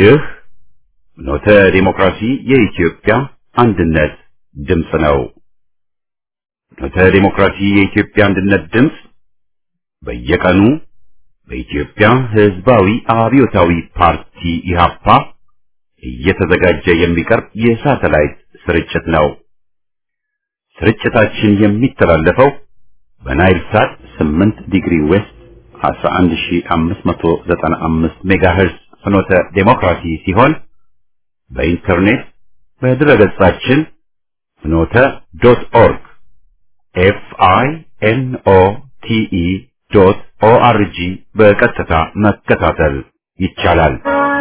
ይህ ኖተ ዲሞክራሲ የኢትዮጵያ አንድነት ድምፅ ነው። ኖተ ዲሞክራሲ የኢትዮጵያ አንድነት ድምፅ በየቀኑ በኢትዮጵያ ሕዝባዊ አብዮታዊ ፓርቲ ኢህአፓ እየተዘጋጀ የሚቀርብ የሳተላይት ስርጭት ነው። ስርጭታችን የሚተላለፈው በናይል ሳት 8 ዲግሪ ዌስት 11595 ሜጋሄርዝ ፍኖተ ዴሞክራሲ ሲሆን በኢንተርኔት በድረገጻችን ፍኖተ ዶት ኦርግ ኤፍ አይ ኤን ኦ ቲ ኢ ዶት ኦ አር ጂ በቀጥታ መከታተል ይቻላል።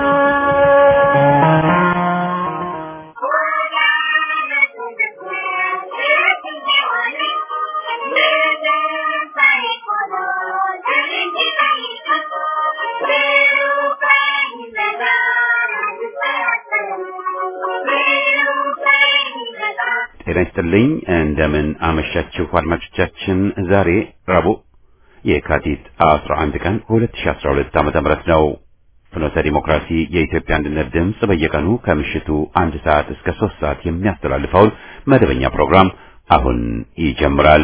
ጤና ይስጥልኝ። እንደምን አመሻችሁ አድማጮቻችን። ዛሬ ረቡዕ የካቲት 11 ቀን 2012 ዓመተ ምህረት ነው። ፍኖተ ዲሞክራሲ የኢትዮጵያ አንድነት ድምፅ በየቀኑ ከምሽቱ አንድ ሰዓት እስከ ሶስት ሰዓት የሚያስተላልፈውን መደበኛ ፕሮግራም አሁን ይጀምራል።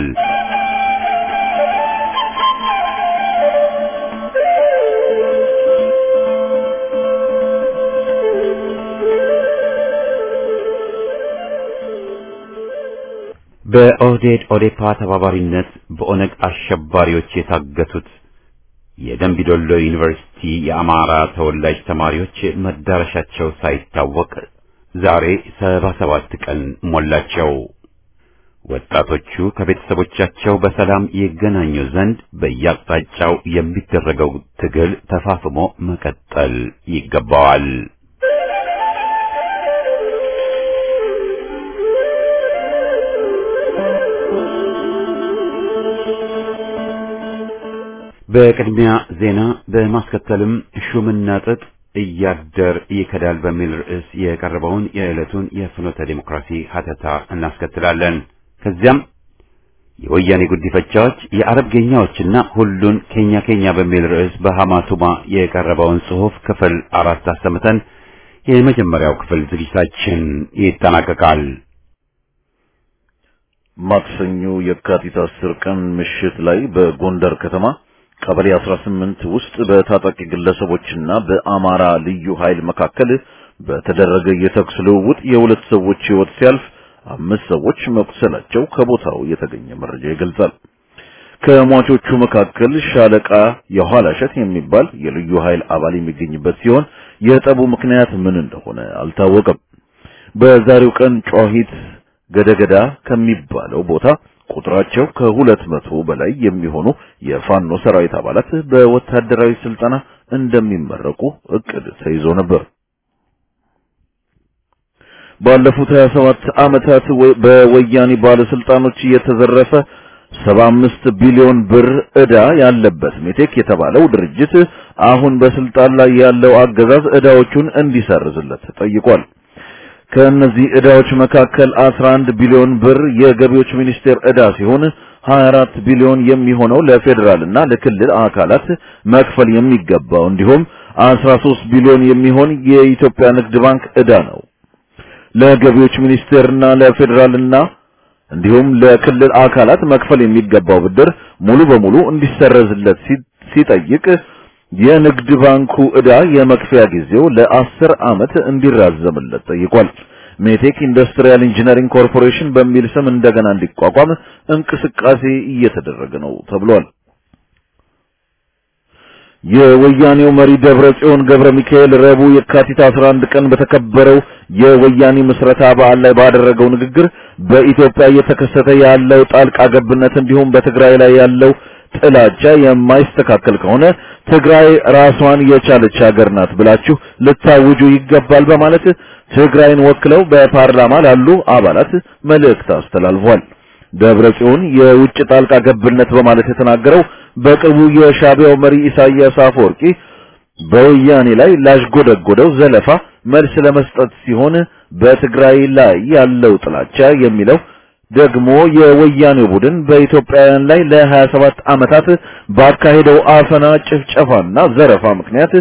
በኦህዴድ ኦዴፓ ተባባሪነት በኦነግ አሸባሪዎች የታገቱት የደንቢዶሎ ዩኒቨርሲቲ የአማራ ተወላጅ ተማሪዎች መዳረሻቸው ሳይታወቅ ዛሬ ሰባ ሰባት ቀን ሞላቸው። ወጣቶቹ ከቤተሰቦቻቸው በሰላም ይገናኙ ዘንድ በየአቅጣጫው የሚደረገው ትግል ተፋፍሞ መቀጠል ይገባዋል። በቅድሚያ ዜና በማስከተልም ሹምና ጥጥ እያደር ይከዳል በሚል ርዕስ የቀረበውን የዕለቱን የፍኖተ ዴሞክራሲ ሀተታ እናስከትላለን። ከዚያም የወያኔ ጉዲፈቻዎች የአረብ ጌኛዎችና ሁሉን ኬኛ ኬኛ በሚል ርዕስ በሐማቱማ የቀረበውን ጽሑፍ ክፍል አራት አሰምተን የመጀመሪያው ክፍል ዝግጅታችን ይጠናቀቃል። ማክሰኞ የካቲት አስር ቀን ምሽት ላይ በጎንደር ከተማ ቀበሌ 18 ውስጥ በታጣቂ ግለሰቦችና በአማራ ልዩ ኃይል መካከል በተደረገ የተኩስ ልውውጥ የሁለት ሰዎች ሕይወት ሲያልፍ አምስት ሰዎች መቁሰላቸው ከቦታው የተገኘ መረጃ ይገልጻል። ከሟቾቹ መካከል ሻለቃ የኋላሸት የሚባል የልዩ ኃይል አባል የሚገኝበት ሲሆን የጠቡ ምክንያት ምን እንደሆነ አልታወቀም። በዛሬው ቀን ጮሂት ገደገዳ ከሚባለው ቦታ ቁጥራቸው ከሁለት መቶ በላይ የሚሆኑ የፋኖ ሰራዊት አባላት በወታደራዊ ስልጠና እንደሚመረቁ እቅድ ተይዞ ነበር። ባለፉት 27 ዓመታት በወያኔ ባለስልጣኖች የተዘረፈ 75 ቢሊዮን ብር ዕዳ ያለበት ሜቴክ የተባለው ድርጅት አሁን በስልጣን ላይ ያለው አገዛዝ ዕዳዎቹን እንዲሰርዝለት ጠይቋል። ከእነዚህ ዕዳዎች መካከል 11 ቢሊዮን ብር የገቢዎች ሚኒስቴር ዕዳ ሲሆን 24 ቢሊዮን የሚሆነው ለፌዴራልና ለክልል አካላት መክፈል የሚገባው እንዲሁም 13 ቢሊዮን የሚሆን የኢትዮጵያ ንግድ ባንክ ዕዳ ነው። ለገቢዎች ሚኒስቴርና ለፌዴራልና እንዲሁም ለክልል አካላት መክፈል የሚገባው ብድር ሙሉ በሙሉ እንዲሰረዝለት ሲጠይቅ የንግድ ባንኩ ዕዳ የመክፈያ ጊዜው ለአስር ዓመት እንዲራዘምለት ጠይቋል። ሜቴክ ኢንዱስትሪያል ኢንጂነሪንግ ኮርፖሬሽን በሚል ስም እንደገና እንዲቋቋም እንቅስቃሴ እየተደረገ ነው ተብሏል። የወያኔው መሪ ደብረ ጽዮን ገብረ ሚካኤል ረቡዕ የካቲት 11 ቀን በተከበረው የወያኔ ምስረታ በዓል ላይ ባደረገው ንግግር በኢትዮጵያ እየተከሰተ ያለው ጣልቃ ገብነት እንዲሁም በትግራይ ላይ ያለው ጥላቻ የማይስተካከል ከሆነ ትግራይ ራሷን የቻለች ሀገር ናት ብላችሁ ልታውጁ ይገባል በማለት ትግራይን ወክለው በፓርላማ ላሉ አባላት መልእክት አስተላልፏል። ደብረ ጽዮን የውጭ ጣልቃ ገብነት በማለት የተናገረው በቅርቡ የሻቢያው መሪ ኢሳያስ አፈወርቂ በወያኔ ላይ ላሽጎደጎደው ዘለፋ መልስ ለመስጠት ሲሆን በትግራይ ላይ ያለው ጥላቻ የሚለው ደግሞ የወያኔው ቡድን በኢትዮጵያውያን ላይ ለ27 ዓመታት ባካሄደው አፈና፣ ጭፍጨፋና ዘረፋ ምክንያት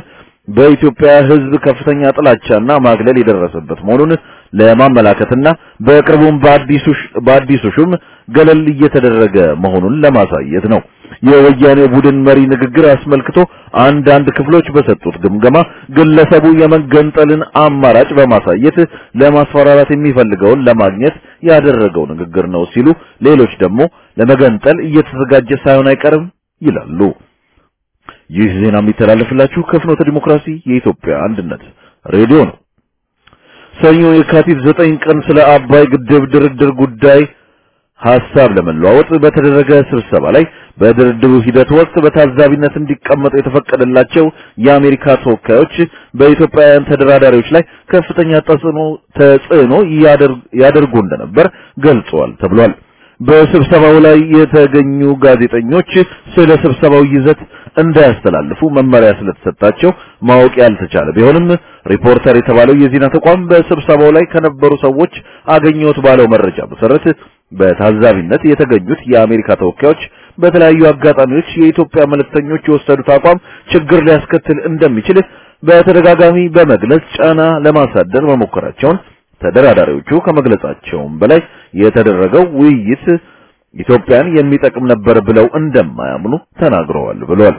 በኢትዮጵያ ሕዝብ ከፍተኛ ጥላቻና ማግለል የደረሰበት መሆኑን ለማመላከትና በቅርቡም በአዲሱ በአዲሱ ሹም ገለል እየተደረገ መሆኑን ለማሳየት ነው። የወያኔ ቡድን መሪ ንግግር አስመልክቶ አንዳንድ ክፍሎች በሰጡት ግምገማ ግለሰቡ የመገንጠልን አማራጭ በማሳየት ለማስፈራራት የሚፈልገውን ለማግኘት ያደረገው ንግግር ነው ሲሉ፣ ሌሎች ደግሞ ለመገንጠል እየተዘጋጀ ሳይሆን አይቀርም ይላሉ። ይህ ዜና የሚተላለፍላችሁ ከፍኖተ ዲሞክራሲ የኢትዮጵያ አንድነት ሬዲዮ ነው። ሰኞ የካቲት ዘጠኝ ቀን ስለ አባይ ግድብ ድርድር ጉዳይ ሐሳብ ለመለዋወጥ በተደረገ ስብሰባ ላይ በድርድሩ ሂደት ወቅት በታዛቢነት እንዲቀመጡ የተፈቀደላቸው የአሜሪካ ተወካዮች በኢትዮጵያውያን ተደራዳሪዎች ላይ ከፍተኛ ተጽዕኖ ተጽዕኖ ያደርጉ እንደነበር ገልጸዋል ተብሏል። በስብሰባው ላይ የተገኙ ጋዜጠኞች ስለ ስብሰባው ይዘት እንዳያስተላልፉ መመሪያ ስለተሰጣቸው ማወቅ ያልተቻለ ቢሆንም ሪፖርተር የተባለው የዜና ተቋም በስብሰባው ላይ ከነበሩ ሰዎች አገኘሁት ባለው መረጃ መሰረት በታዛቢነት የተገኙት የአሜሪካ ተወካዮች በተለያዩ አጋጣሚዎች የኢትዮጵያ መልእክተኞች የወሰዱት አቋም ችግር ሊያስከትል እንደሚችል በተደጋጋሚ በመግለጽ ጫና ለማሳደር መሞከራቸውን ተደራዳሪዎቹ ከመግለጻቸውም በላይ የተደረገው ውይይት ኢትዮጵያን የሚጠቅም ነበር ብለው እንደማያምኑ ተናግረዋል ብሏል።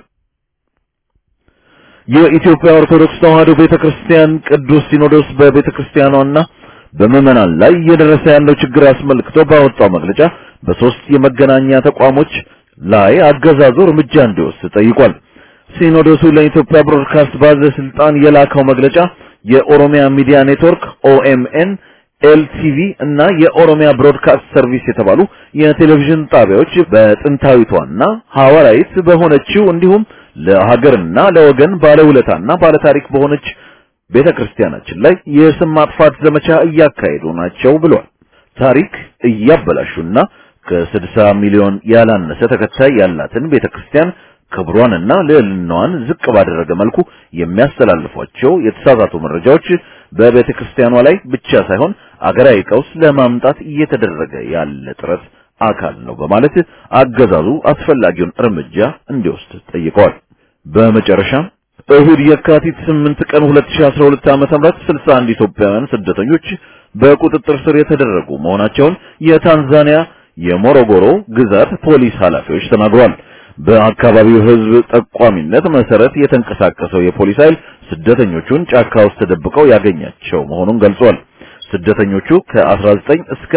የኢትዮጵያ ኦርቶዶክስ ተዋሕዶ ቤተክርስቲያን ቅዱስ ሲኖዶስ በቤተክርስቲያኗና በምዕመናን ላይ እየደረሰ ያለው ችግር አስመልክቶ ባወጣው መግለጫ በሶስት የመገናኛ ተቋሞች ላይ አገዛዙ እርምጃ እንዲወስድ ጠይቋል። ሲኖዶሱ ለኢትዮጵያ ብሮድካስት ባለስልጣን የላከው መግለጫ የኦሮሚያ ሚዲያ ኔትወርክ ኦኤምኤን፣ ኤልቲቪ እና የኦሮሚያ ብሮድካስት ሰርቪስ የተባሉ የቴሌቪዥን ጣቢያዎች በጥንታዊቷና ሐዋርያዊት በሆነችው እንዲሁም ለሀገርና ለወገን ባለውለታና ባለታሪክ በሆነች ቤተክርስቲያናችን ላይ የስም ማጥፋት ዘመቻ እያካሄዱ ናቸው ብሏል። ታሪክ እያበላሹና ከ60 ሚሊዮን ያላነሰ ተከታይ ያላትን ቤተክርስቲያን ክብሯንና ልዕልናዋን ዝቅ ባደረገ መልኩ የሚያስተላልፏቸው የተሳሳቱ መረጃዎች በቤተክርስቲያኗ ላይ ብቻ ሳይሆን አገራዊ ቀውስ ለማምጣት እየተደረገ ያለ ጥረት አካል ነው በማለት አገዛዙ አስፈላጊውን እርምጃ እንዲወስድ ጠይቀዋል። በመጨረሻም እሁድ የካቲት 8 ቀን 2012 ዓ.ም 61 ኢትዮጵያውያን ስደተኞች በቁጥጥር ስር የተደረጉ መሆናቸውን የታንዛኒያ የሞሮጎሮ ግዛት ፖሊስ ኃላፊዎች ተናግረዋል። በአካባቢው ሕዝብ ጠቋሚነት መሰረት የተንቀሳቀሰው የፖሊስ ኃይል ስደተኞቹን ጫካ ውስጥ ተደብቀው ያገኛቸው መሆኑን ገልጿል። ስደተኞቹ ከ19 እስከ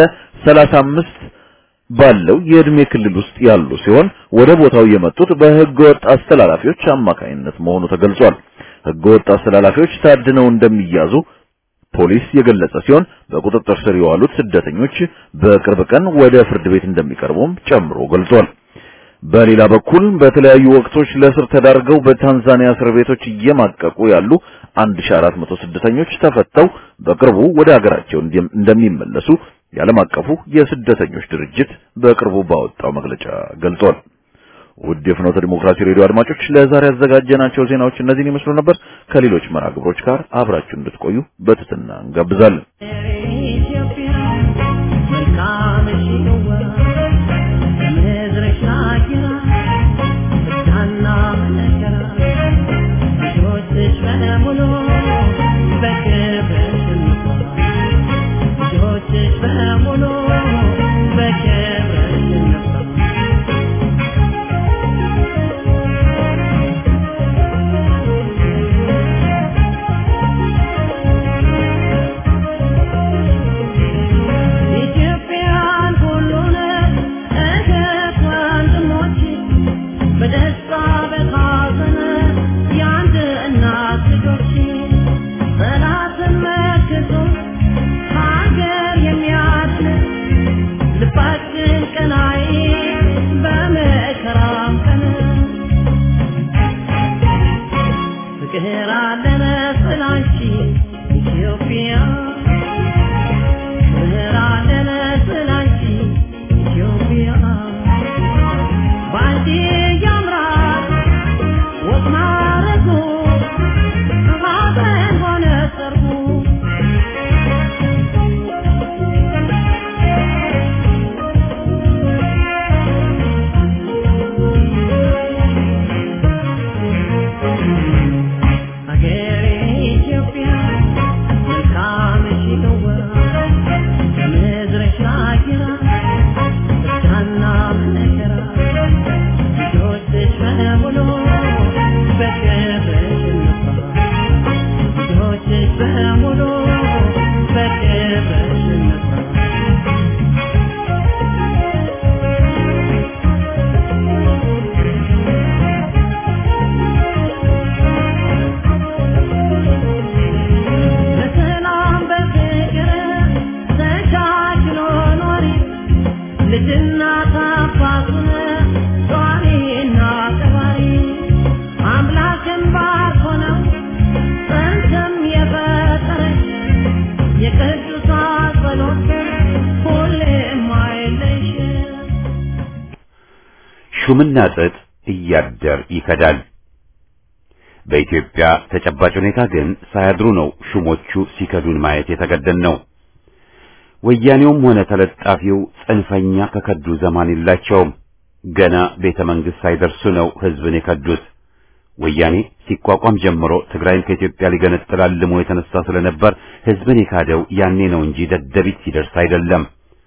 35 ባለው የእድሜ ክልል ውስጥ ያሉ ሲሆን ወደ ቦታው የመጡት በህገወጥ አስተላላፊዎች አማካኝነት መሆኑ ተገልጿል። ህገወጥ አስተላላፊዎች ታድነው እንደሚያዙ ፖሊስ የገለጸ ሲሆን በቁጥጥር ስር የዋሉት ስደተኞች በቅርብ ቀን ወደ ፍርድ ቤት እንደሚቀርቡም ጨምሮ ገልጿል። በሌላ በኩል በተለያዩ ወቅቶች ለእስር ተዳርገው በታንዛኒያ እስር ቤቶች እየማቀቁ ያሉ 1400 ስደተኞች ተፈተው በቅርቡ ወደ ሀገራቸው እንደሚመለሱ የዓለም አቀፉ የስደተኞች ድርጅት በቅርቡ ባወጣው መግለጫ ገልጿል። ውድ የፍኖተ ዲሞክራሲ ሬዲዮ አድማጮች ለዛሬ ያዘጋጀናቸው ዜናዎች እነዚህን ይመስሉ ነበር። ከሌሎች መርሃ ግብሮች ጋር አብራችሁ እንድትቆዩ በትህትና እንጋብዛለን። Again. ሹምና ጥጥ እያደር ይከዳል። በኢትዮጵያ ተጨባጭ ሁኔታ ግን ሳያድሩ ነው ሹሞቹ ሲከዱን ማየት የተገደን ነው። ወያኔውም ሆነ ተለጣፊው ጽንፈኛ ከከዱ ዘማን የላቸውም። ገና ቤተ መንግሥት ሳይደርሱ ነው ሕዝብን የከዱት። ወያኔ ሲቋቋም ጀምሮ ትግራይን ከኢትዮጵያ ሊገነጥል አልሞ የተነሳ ስለነበር ሕዝብን የካደው ያኔ ነው እንጂ ደደቢት ሲደርስ አይደለም።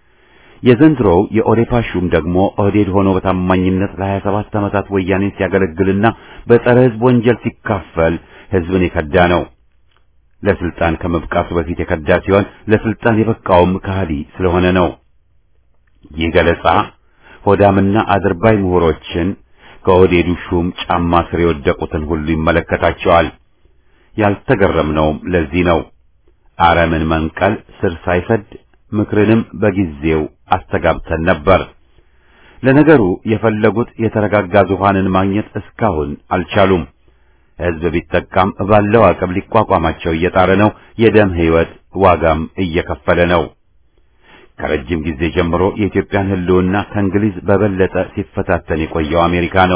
የዘንድሮው የኦዴፓ ሹም ደግሞ ኦህዴድ ሆኖ በታማኝነት ለሀያ ሰባት ዓመታት ወያኔን ሲያገለግልና በጸረ ሕዝብ ወንጀል ሲካፈል ሕዝብን የከዳ ነው። ለስልጣን ከመብቃቱ በፊት የከዳ ሲሆን ለስልጣን የበቃውም ከሃዲ ስለሆነ ነው። ይህ ገለጻ ሆዳምና አድርባይ ምሁሮችን ከኦህዴዱ ሹም ጫማ ስር የወደቁትን ሁሉ ይመለከታቸዋል። ያልተገረምነውም ለዚህ ነው። አረምን መንቀል ስር ሳይሰድ ምክርንም በጊዜው አስተጋብተን ነበር። ለነገሩ የፈለጉት የተረጋጋ ዙፋንን ማግኘት እስካሁን አልቻሉም። ሕዝብ ቢጠቃም ባለው አቅም ሊቋቋማቸው እየጣረ ነው። የደም ሕይወት ዋጋም እየከፈለ ነው። ከረጅም ጊዜ ጀምሮ የኢትዮጵያን ሕልውና ከእንግሊዝ በበለጠ ሲፈታተን የቆየው አሜሪካ ነው።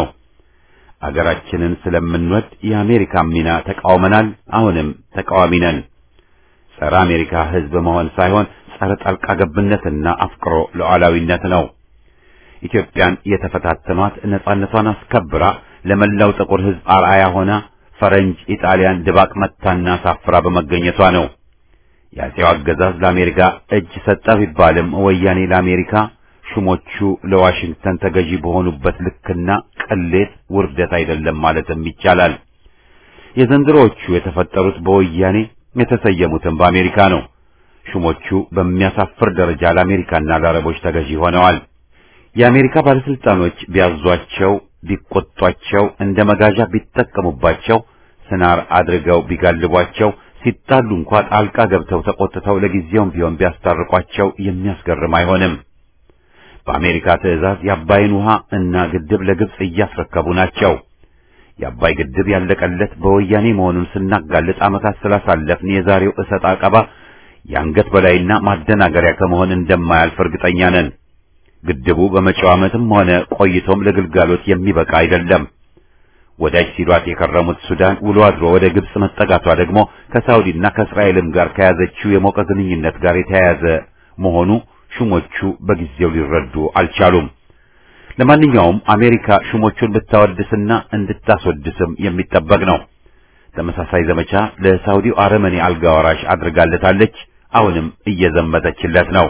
አገራችንን ስለምንወድ የአሜሪካ ሚና ተቃውመናል። አሁንም ተቃዋሚ ነን። ጸረ አሜሪካ ሕዝብ መሆን ሳይሆን ጸረ ጣልቃ ገብነትና አፍቅሮ ሉዓላዊነት ነው። ኢትዮጵያን የተፈታተኗት ነጻነቷን አስከብራ ለመላው ጥቁር ሕዝብ አርአያ ሆና ፈረንጅ ኢጣሊያን ድባቅ መታና አሳፍራ በመገኘቷ ነው። የአፄው አገዛዝ ለአሜሪካ እጅ ሰጠ ቢባልም ወያኔ ለአሜሪካ ሹሞቹ ለዋሽንግተን ተገዢ በሆኑበት ልክና ቅሌት ውርደት አይደለም ማለትም ይቻላል። የዘንድሮዎቹ የተፈጠሩት በወያኔ የተሰየሙትም በአሜሪካ ነው። ሹሞቹ በሚያሳፍር ደረጃ ለአሜሪካና ለአረቦች ተገዢ ሆነዋል። የአሜሪካ ባለስልጣኖች ቢያዟቸው፣ ቢቆጧቸው፣ እንደ መጋዣ ቢጠቀሙባቸው፣ ስናር አድርገው ቢጋልቧቸው፣ ሲጣሉ እንኳ ጣልቃ ገብተው ተቆጥተው ለጊዜውም ቢሆን ቢያስታርቋቸው የሚያስገርም አይሆንም። በአሜሪካ ትዕዛዝ የአባይን ውሃ እና ግድብ ለግብጽ እያስረከቡ ናቸው። የአባይ ግድብ ያለቀለት በወያኔ መሆኑን ስናጋልጥ ዓመታት ስላሳለፍን የዛሬው እሰጥ አቀባ የአንገት በላይና ማደናገሪያ ከመሆን እንደማያልፍ እርግጠኛ ነን። ግድቡ በመጪው ዓመትም ሆነ ቆይቶም ለግልጋሎት የሚበቃ አይደለም። ወዳጅ ሲሏት የከረሙት ሱዳን ውሎ አድሮ ወደ ግብጽ መጠጋቷ ደግሞ ከሳውዲና ከእስራኤልም ጋር ከያዘችው የሞቀ ግንኙነት ጋር የተያያዘ መሆኑ ሹሞቹ በጊዜው ሊረዱ አልቻሉም። ለማንኛውም አሜሪካ ሹሞቹን ብታወድስና እንድታስወድስም የሚጠበቅ ነው። ተመሳሳይ ዘመቻ ለሳውዲው አረመኔ አልጋ ወራሽ አድርጋለታለች። አሁንም እየዘመተችለት ነው።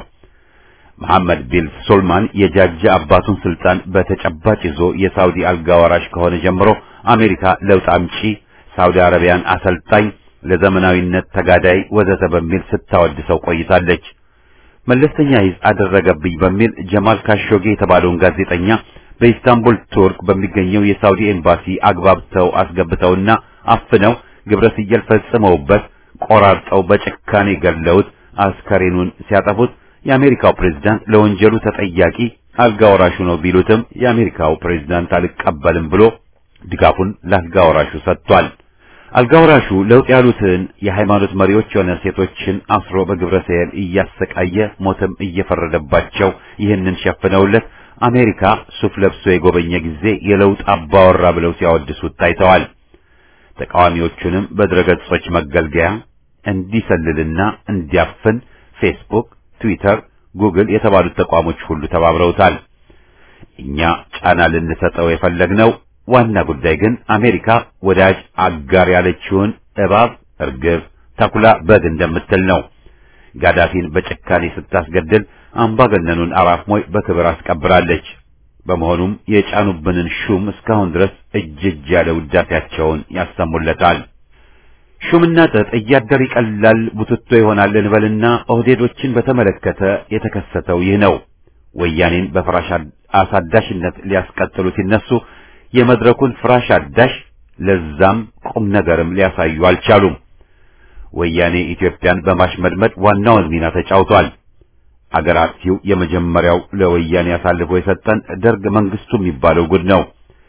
መሐመድ ቢን ሱልማን የጃጃ አባቱን ስልጣን በተጨባጭ ይዞ የሳውዲ አልጋ ወራሽ ከሆነ ጀምሮ አሜሪካ ለውጥ አምጪ፣ ሳውዲ አረቢያን አሰልጣኝ፣ ለዘመናዊነት ተጋዳይ ወዘተ በሚል ስታወድሰው ቆይታለች። መለስተኛ ይዝ አደረገብኝ በሚል ጀማል ካሾጌ የተባለውን ጋዜጠኛ በኢስታንቡል ቱርክ በሚገኘው የሳውዲ ኤምባሲ አግባብተው አስገብተውና አፍነው ግብረ ስየል ፈጽመውበት ቆራርጠው በጭካኔ ገለውት አስከሬኑን ሲያጠፉት የአሜሪካው ፕሬዝዳንት ለወንጀሉ ተጠያቂ አልጋ ወራሹ ነው ቢሉትም የአሜሪካው ፕሬዝዳንት አልቀበልም ብሎ ድጋፉን ለአልጋ ወራሹ ሰጥቷል። አልጋ ወራሹ ለውጥ ያሉትን የሃይማኖት መሪዎች ሆነ ሴቶችን አስሮ በግብረ ሰየል እያሰቃየ ሞትም እየፈረደባቸው ይህንን ሸፍነውለት አሜሪካ ሱፍ ለብሶ የጎበኘ ጊዜ የለውጥ አባወራ ብለው ሲያወድሱት ታይተዋል። ተቃዋሚዎቹንም በድረገጾች መገልገያ እንዲሰልልና እንዲያፍን ፌስቡክ፣ ትዊተር፣ ጉግል የተባሉት ተቋሞች ሁሉ ተባብረውታል። እኛ ጫና ልንሰጠው የፈለግነው ዋና ጉዳይ ግን አሜሪካ ወዳጅ አጋር ያለችውን እባብ፣ እርግብ፣ ተኩላ በግ እንደምትል ነው። ጋዳፊን በጭካኔ ስታስገድል አምባገነኑን አራፍ ሞይ በክብር አስቀብራለች። በመሆኑም የጫኑብንን ሹም እስካሁን ድረስ እጅ እጅ ያለ ውዳሴያቸውን ያሰሙለታል። ሹምና ጥጥ እያደር ይቀላል፣ ቡትቶ ይሆናል እንበልና ኦህዴዶችን በተመለከተ የተከሰተው ይህ ነው። ወያኔን በፍራሽ አሳዳሽነት ሊያስቀጥሉ ሲነሱ የመድረኩን ፍራሽ አዳሽ ለዛም ቁም ነገርም ሊያሳዩ አልቻሉም። ወያኔ ኢትዮጵያን በማሽመድመድ ዋናውን ሚና ተጫውቷል። አገር አጥፊው የመጀመሪያው ለወያኔ አሳልፎ የሰጠን ደርግ መንግስቱ የሚባለው ጉድ ነው።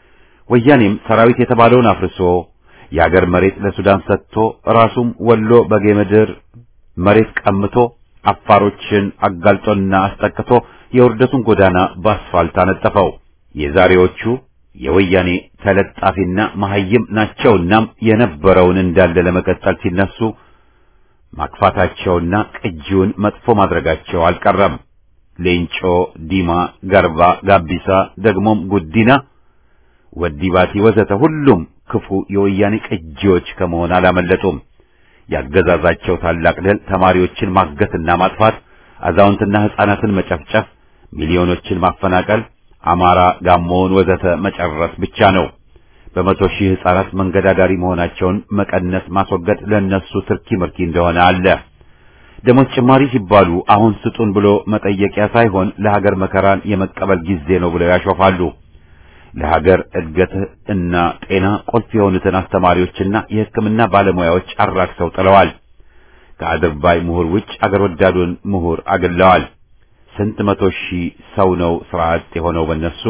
ወያኔም ሰራዊት የተባለውን አፍርሶ የአገር መሬት ለሱዳን ሰጥቶ ራሱም ወሎ በጌምድር መሬት ቀምቶ አፋሮችን አጋልጦና አስጠቅቶ የውርደቱን ጎዳና በአስፋልት አነጠፈው። የዛሬዎቹ የወያኔ ተለጣፊና መሐይም ናቸውናም የነበረውን እንዳለ ለመቀጠል ሲነሱ ማክፋታቸውና ቅጂውን መጥፎ ማድረጋቸው አልቀረም። ሌንጮ፣ ዲማ፣ ገርባ፣ ጋቢሳ፣ ደግሞም ጉዲና፣ ወዲባቲ ወዘተ ሁሉም ክፉ የወያኔ ቅጂዎች ከመሆን አላመለጡም። ያገዛዛቸው ታላቅ ድል ተማሪዎችን ማገትና ማጥፋት፣ አዛውንትና ሕፃናትን መጨፍጨፍ፣ ሚሊዮኖችን ማፈናቀል፣ አማራ፣ ጋሞውን ወዘተ መጨረስ ብቻ ነው። በመቶ ሺህ ሕፃናት መንገድ አዳሪ መሆናቸውን መቀነስ ማስወገድ ለነሱ ትርኪ ምርኪ እንደሆነ አለ። ደሞዝ ጭማሪ ሲባሉ አሁን ስጡን ብሎ መጠየቂያ ሳይሆን ለሀገር መከራን የመቀበል ጊዜ ነው ብለው ያሾፋሉ። ለሀገር እድገት እና ጤና ቁልፍ የሆኑትን አስተማሪዎችና የሕክምና ባለሙያዎች አራክሰው ጥለዋል። ከአድርባይ ምሁር ውጭ አገር ወዳዱን ምሁር አግለዋል። ስንት መቶ ሺህ ሰው ነው ስራ አጥ የሆነው በነሱ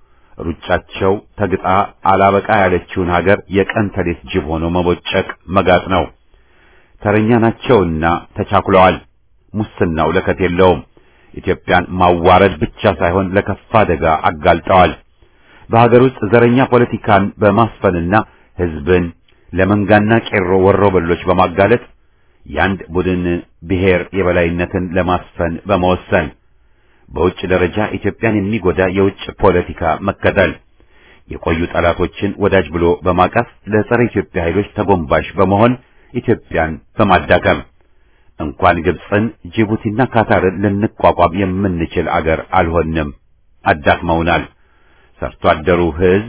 ሩጫቸው ተግጣ አላበቃ ያለችውን ሀገር የቀን ተሌት ጅብ ሆኖ መቦጨቅ መጋጥ ነው። ተረኛ ናቸውና ተቻኩለዋል። ሙስናው ለከት የለውም። ኢትዮጵያን ማዋረድ ብቻ ሳይሆን ለከፋ አደጋ አጋልጠዋል። በሀገር ውስጥ ዘረኛ ፖለቲካን በማስፈንና ሕዝብን ለመንጋና ቄሮ ወሮበሎች በማጋለጥ የአንድ ቡድን ብሔር የበላይነትን ለማስፈን በመወሰን በውጭ ደረጃ ኢትዮጵያን የሚጎዳ የውጭ ፖለቲካ መከተል የቆዩ ጠላቶችን ወዳጅ ብሎ በማቀፍ ለጸረ ኢትዮጵያ ኃይሎች ተጎንባሽ በመሆን ኢትዮጵያን በማዳከም እንኳን ግብፅን፣ ጅቡቲና ካታርን ልንቋቋም የምንችል አገር አልሆንም። አዳክመውናል። ሰርቶ አደሩ ሕዝብ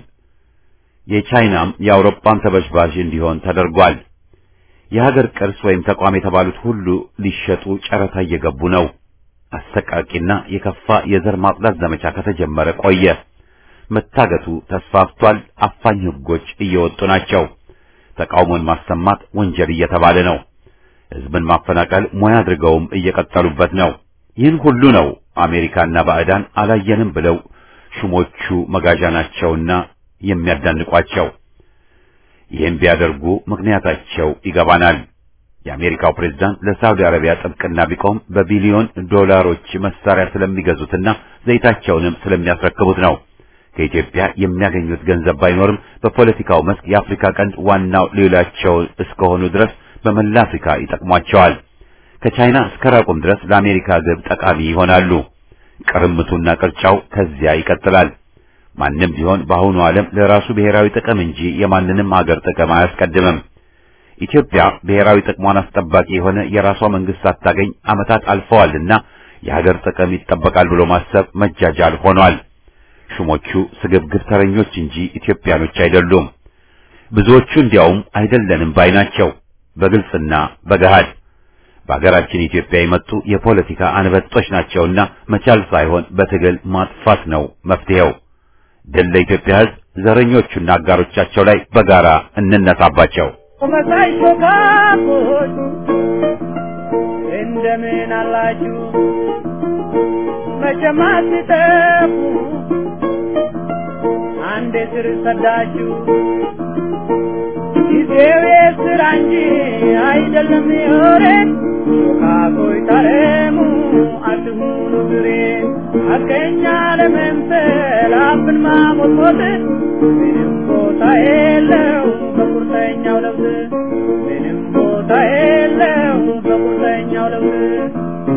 የቻይናም የአውሮፓም ተበዝባዥ እንዲሆን ተደርጓል። የሀገር ቅርስ ወይም ተቋም የተባሉት ሁሉ ሊሸጡ ጨረታ እየገቡ ነው። አሰቃቂና የከፋ የዘር ማጽዳት ዘመቻ ከተጀመረ ቆየ። መታገቱ ተስፋፍቷል። አፋኝ ሕጎች እየወጡ ናቸው። ተቃውሞን ማሰማት ወንጀል እየተባለ ነው። ሕዝብን ማፈናቀል ሙያ አድርገውም እየቀጠሉበት ነው። ይህን ሁሉ ነው አሜሪካና ባዕዳን አላየንም ብለው ሹሞቹ መጋዣ ናቸውና የሚያዳንቋቸው። ይህን ቢያደርጉ ምክንያታቸው ይገባናል። የአሜሪካው ፕሬዝዳንት ለሳውዲ አረቢያ ጥብቅና ቢቆም በቢሊዮን ዶላሮች መሳሪያ ስለሚገዙትና ዘይታቸውንም ስለሚያስረክቡት ነው። ከኢትዮጵያ የሚያገኙት ገንዘብ ባይኖርም በፖለቲካው መስክ የአፍሪካ ቀንድ ዋናው ሌላቸው እስከሆኑ ድረስ በመላ አፍሪካ ይጠቅሟቸዋል። ከቻይና እስከ ራቁም ድረስ ለአሜሪካ ግብ ጠቃሚ ይሆናሉ። ቅርምቱና ቅርጫው ከዚያ ይቀጥላል። ማንም ቢሆን በአሁኑ ዓለም ለራሱ ብሔራዊ ጥቅም እንጂ የማንንም ሀገር ጥቅም አያስቀድምም። ኢትዮጵያ ብሔራዊ ጥቅሟን አስጠባቂ የሆነ የራሷ መንግስት ሳታገኝ ዓመታት አልፈዋልና የሀገር ጥቅም ይጠበቃል ብሎ ማሰብ መጃጃል ሆኗል። ሹሞቹ ስግብግብ ተረኞች እንጂ ኢትዮጵያኖች አይደሉም። ብዙዎቹ እንዲያውም አይደለንም ባይ ናቸው። በግልጽና በገሃድ በሀገራችን ኢትዮጵያ የመጡ የፖለቲካ አንበጦች ናቸውና መቻል ሳይሆን በትግል ማጥፋት ነው መፍትሄው። ድል ለኢትዮጵያ ሕዝብ፣ ዘረኞቹና አጋሮቻቸው ላይ በጋራ እንነሳባቸው። መሳይ ሾካኮች እንደምን አላችሁ? መቼም አትጠፉ አንዴ ስር ሰዳችሁ። ጊዜው የስራ እንጂ አይደለም የወሬ ሾካኮች ታረሙ አትሁኑ ግሬ ሐቀኛ ለመምሰል አፍን ማሞጥሞጥ ምንም ቦታ የለው በቁርጠኛው ለውዝ ምንም ቦታ የለው በቁርጠኛው ለውዝ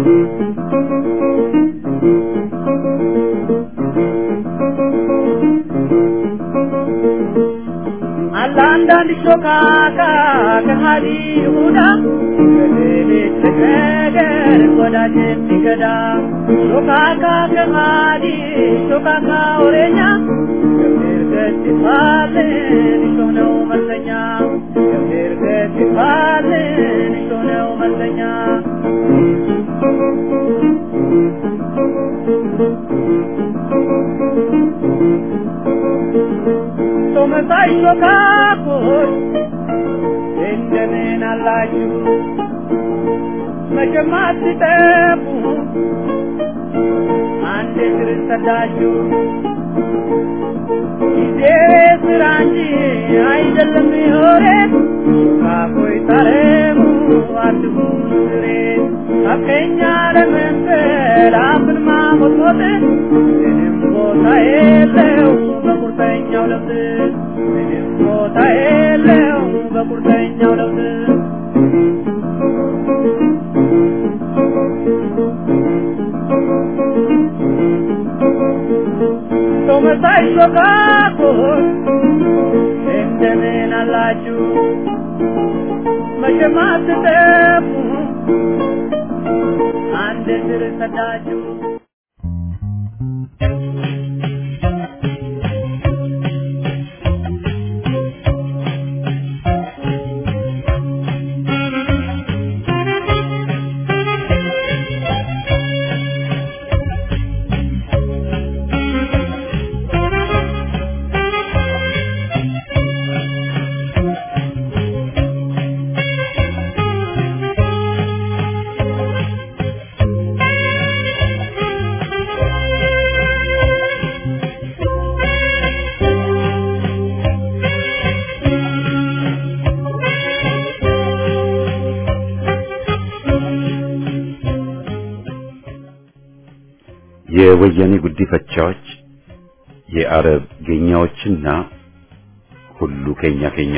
አለ አንዳንድ ሾካካ ከሃዲ ይሁዳ በሌሊት ነገር ወዳጅ የሚገዳ ሾካካ ከሃዲ ሾካካ ወሬኛ ገብር ገት ይባልን እሾህ ነው መለኛ ገብር ገት ይባልን እሾህ ነው መለኛ ቶመሳይ ሾካኮች እንደምን አላችሁ? መቼም አትጠፉ አንድ ስር ሰዳችሁ። ጊዜ ስራ እንጂ አይደለም የወሬ ሾካኮች ታረሙ አትሁኑ ግሬ ሐቀኛ ለመምሰል አፍን ማሞጥሞጥ ምንም ቦታ የለው በቁርጠኛው ለውጥ ምንም ቦታ የለው በቁርጠኛው ለውጥ ሰው መሳይ ሾካኮች እንደምን አላችሁ መቼም አትጠፉ አንድ ስር ሰዳችሁ የወያኔ ጉዲፈቻዎች የአረብ ጌኛዎችና ሁሉ ኬኛ ኬኛ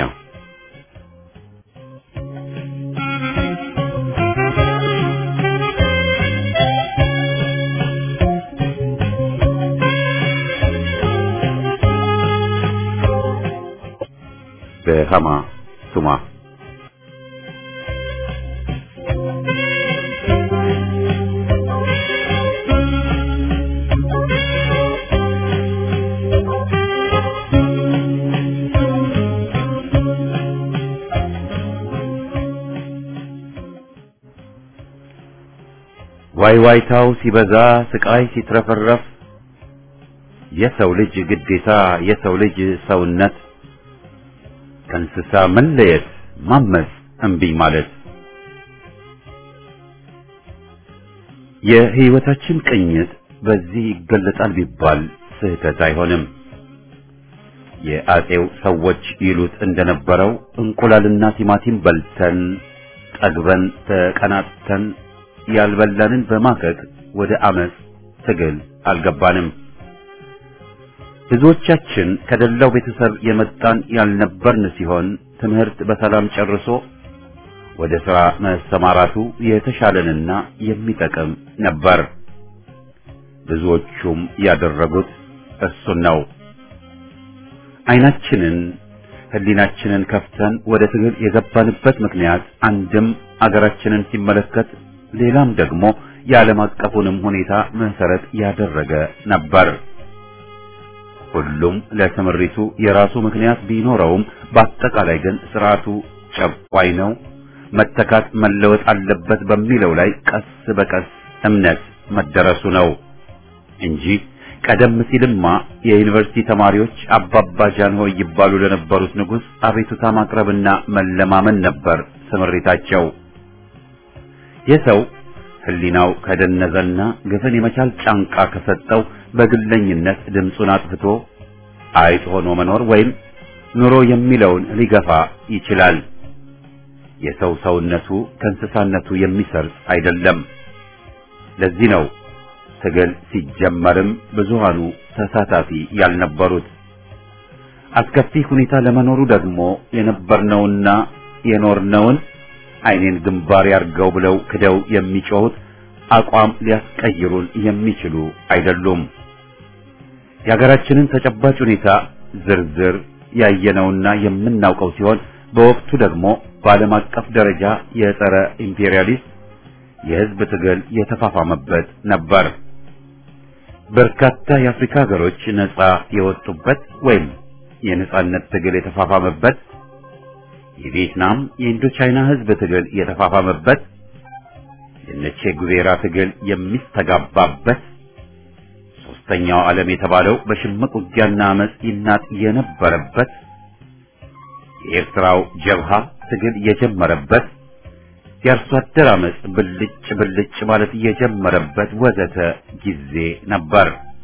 በሃማ ቱማ ዋይ ዋይታው ሲበዛ ስቃይ ሲትረፈረፍ የሰው ልጅ ግዴታ የሰው ልጅ ሰውነት ከእንስሳ መለየት ማመፅ እምቢኝ ማለት የህይወታችን ቅኝት በዚህ ይገለጣል ቢባል ስህተት አይሆንም። የአጼው ሰዎች ይሉት እንደነበረው እንቁላልና ቲማቲም በልተን ጠግበን ተቀናጥተን ያልበላንን በማከክ ወደ አመፅ ትግል አልገባንም። ብዙዎቻችን ከደላው ቤተሰብ የመጣን ያልነበርን ሲሆን ትምህርት በሰላም ጨርሶ ወደ ሥራ መሰማራቱ የተሻለንና የሚጠቅም ነበር። ብዙዎቹም ያደረጉት እሱን ነው። አይናችንን ህሊናችንን ከፍተን ወደ ትግል የገባንበት ምክንያት አንድም አገራችንን ሲመለከት ሌላም ደግሞ የዓለም አቀፉንም ሁኔታ መሰረት ያደረገ ነበር። ሁሉም ለትምሪቱ የራሱ ምክንያት ቢኖረውም በአጠቃላይ ግን ስርዓቱ ጨቋኝ ነው፣ መተካት መለወጥ አለበት በሚለው ላይ ቀስ በቀስ እምነት መደረሱ ነው እንጂ ቀደም ሲልማ የዩኒቨርሲቲ ተማሪዎች አባባ ጃንሆይ ይባሉ ለነበሩት ንጉሥ አቤቱታ ማቅረብና መለማመን ነበር ስምሪታቸው። የሰው ህሊናው ከደነዘና ግፍን የመቻል ጫንቃ ከሰጠው በግለኝነት ድምፁን አጥፍቶ አይጥ ሆኖ መኖር ወይም ኑሮ የሚለውን ሊገፋ ይችላል። የሰው ሰውነቱ ከእንስሳነቱ የሚሰርጽ አይደለም። ለዚህ ነው ትግል ሲጀመርም ብዙሃኑ ተሳታፊ ያልነበሩት። አስከፊ ሁኔታ ለመኖሩ ደግሞ የነበርነውና የኖርነውን አይኔን ግንባር ያርገው ብለው ክደው የሚጮሁት አቋም ሊያስቀይሩን የሚችሉ አይደሉም። የሀገራችንን ተጨባጭ ሁኔታ ዝርዝር ያየነውና የምናውቀው ሲሆን በወቅቱ ደግሞ በዓለም አቀፍ ደረጃ የጸረ ኢምፔሪያሊስት የህዝብ ትግል የተፋፋመበት ነበር። በርካታ የአፍሪካ ሀገሮች ነጻ የወጡበት ወይም የነጻነት ትግል የተፋፋመበት የቪየትናም የኢንዶቻይና ህዝብ ትግል የተፋፋመበት የነቼ ጉቬራ ትግል የሚስተጋባበት ሶስተኛው ዓለም የተባለው በሽምቅ ውጊያና አመፅ ይናጥ የነበረበት የኤርትራው ጀብሃ ትግል የጀመረበት የአርሶ አደር አመፅ ብልጭ ብልጭ ማለት የጀመረበት ወዘተ ጊዜ ነበር።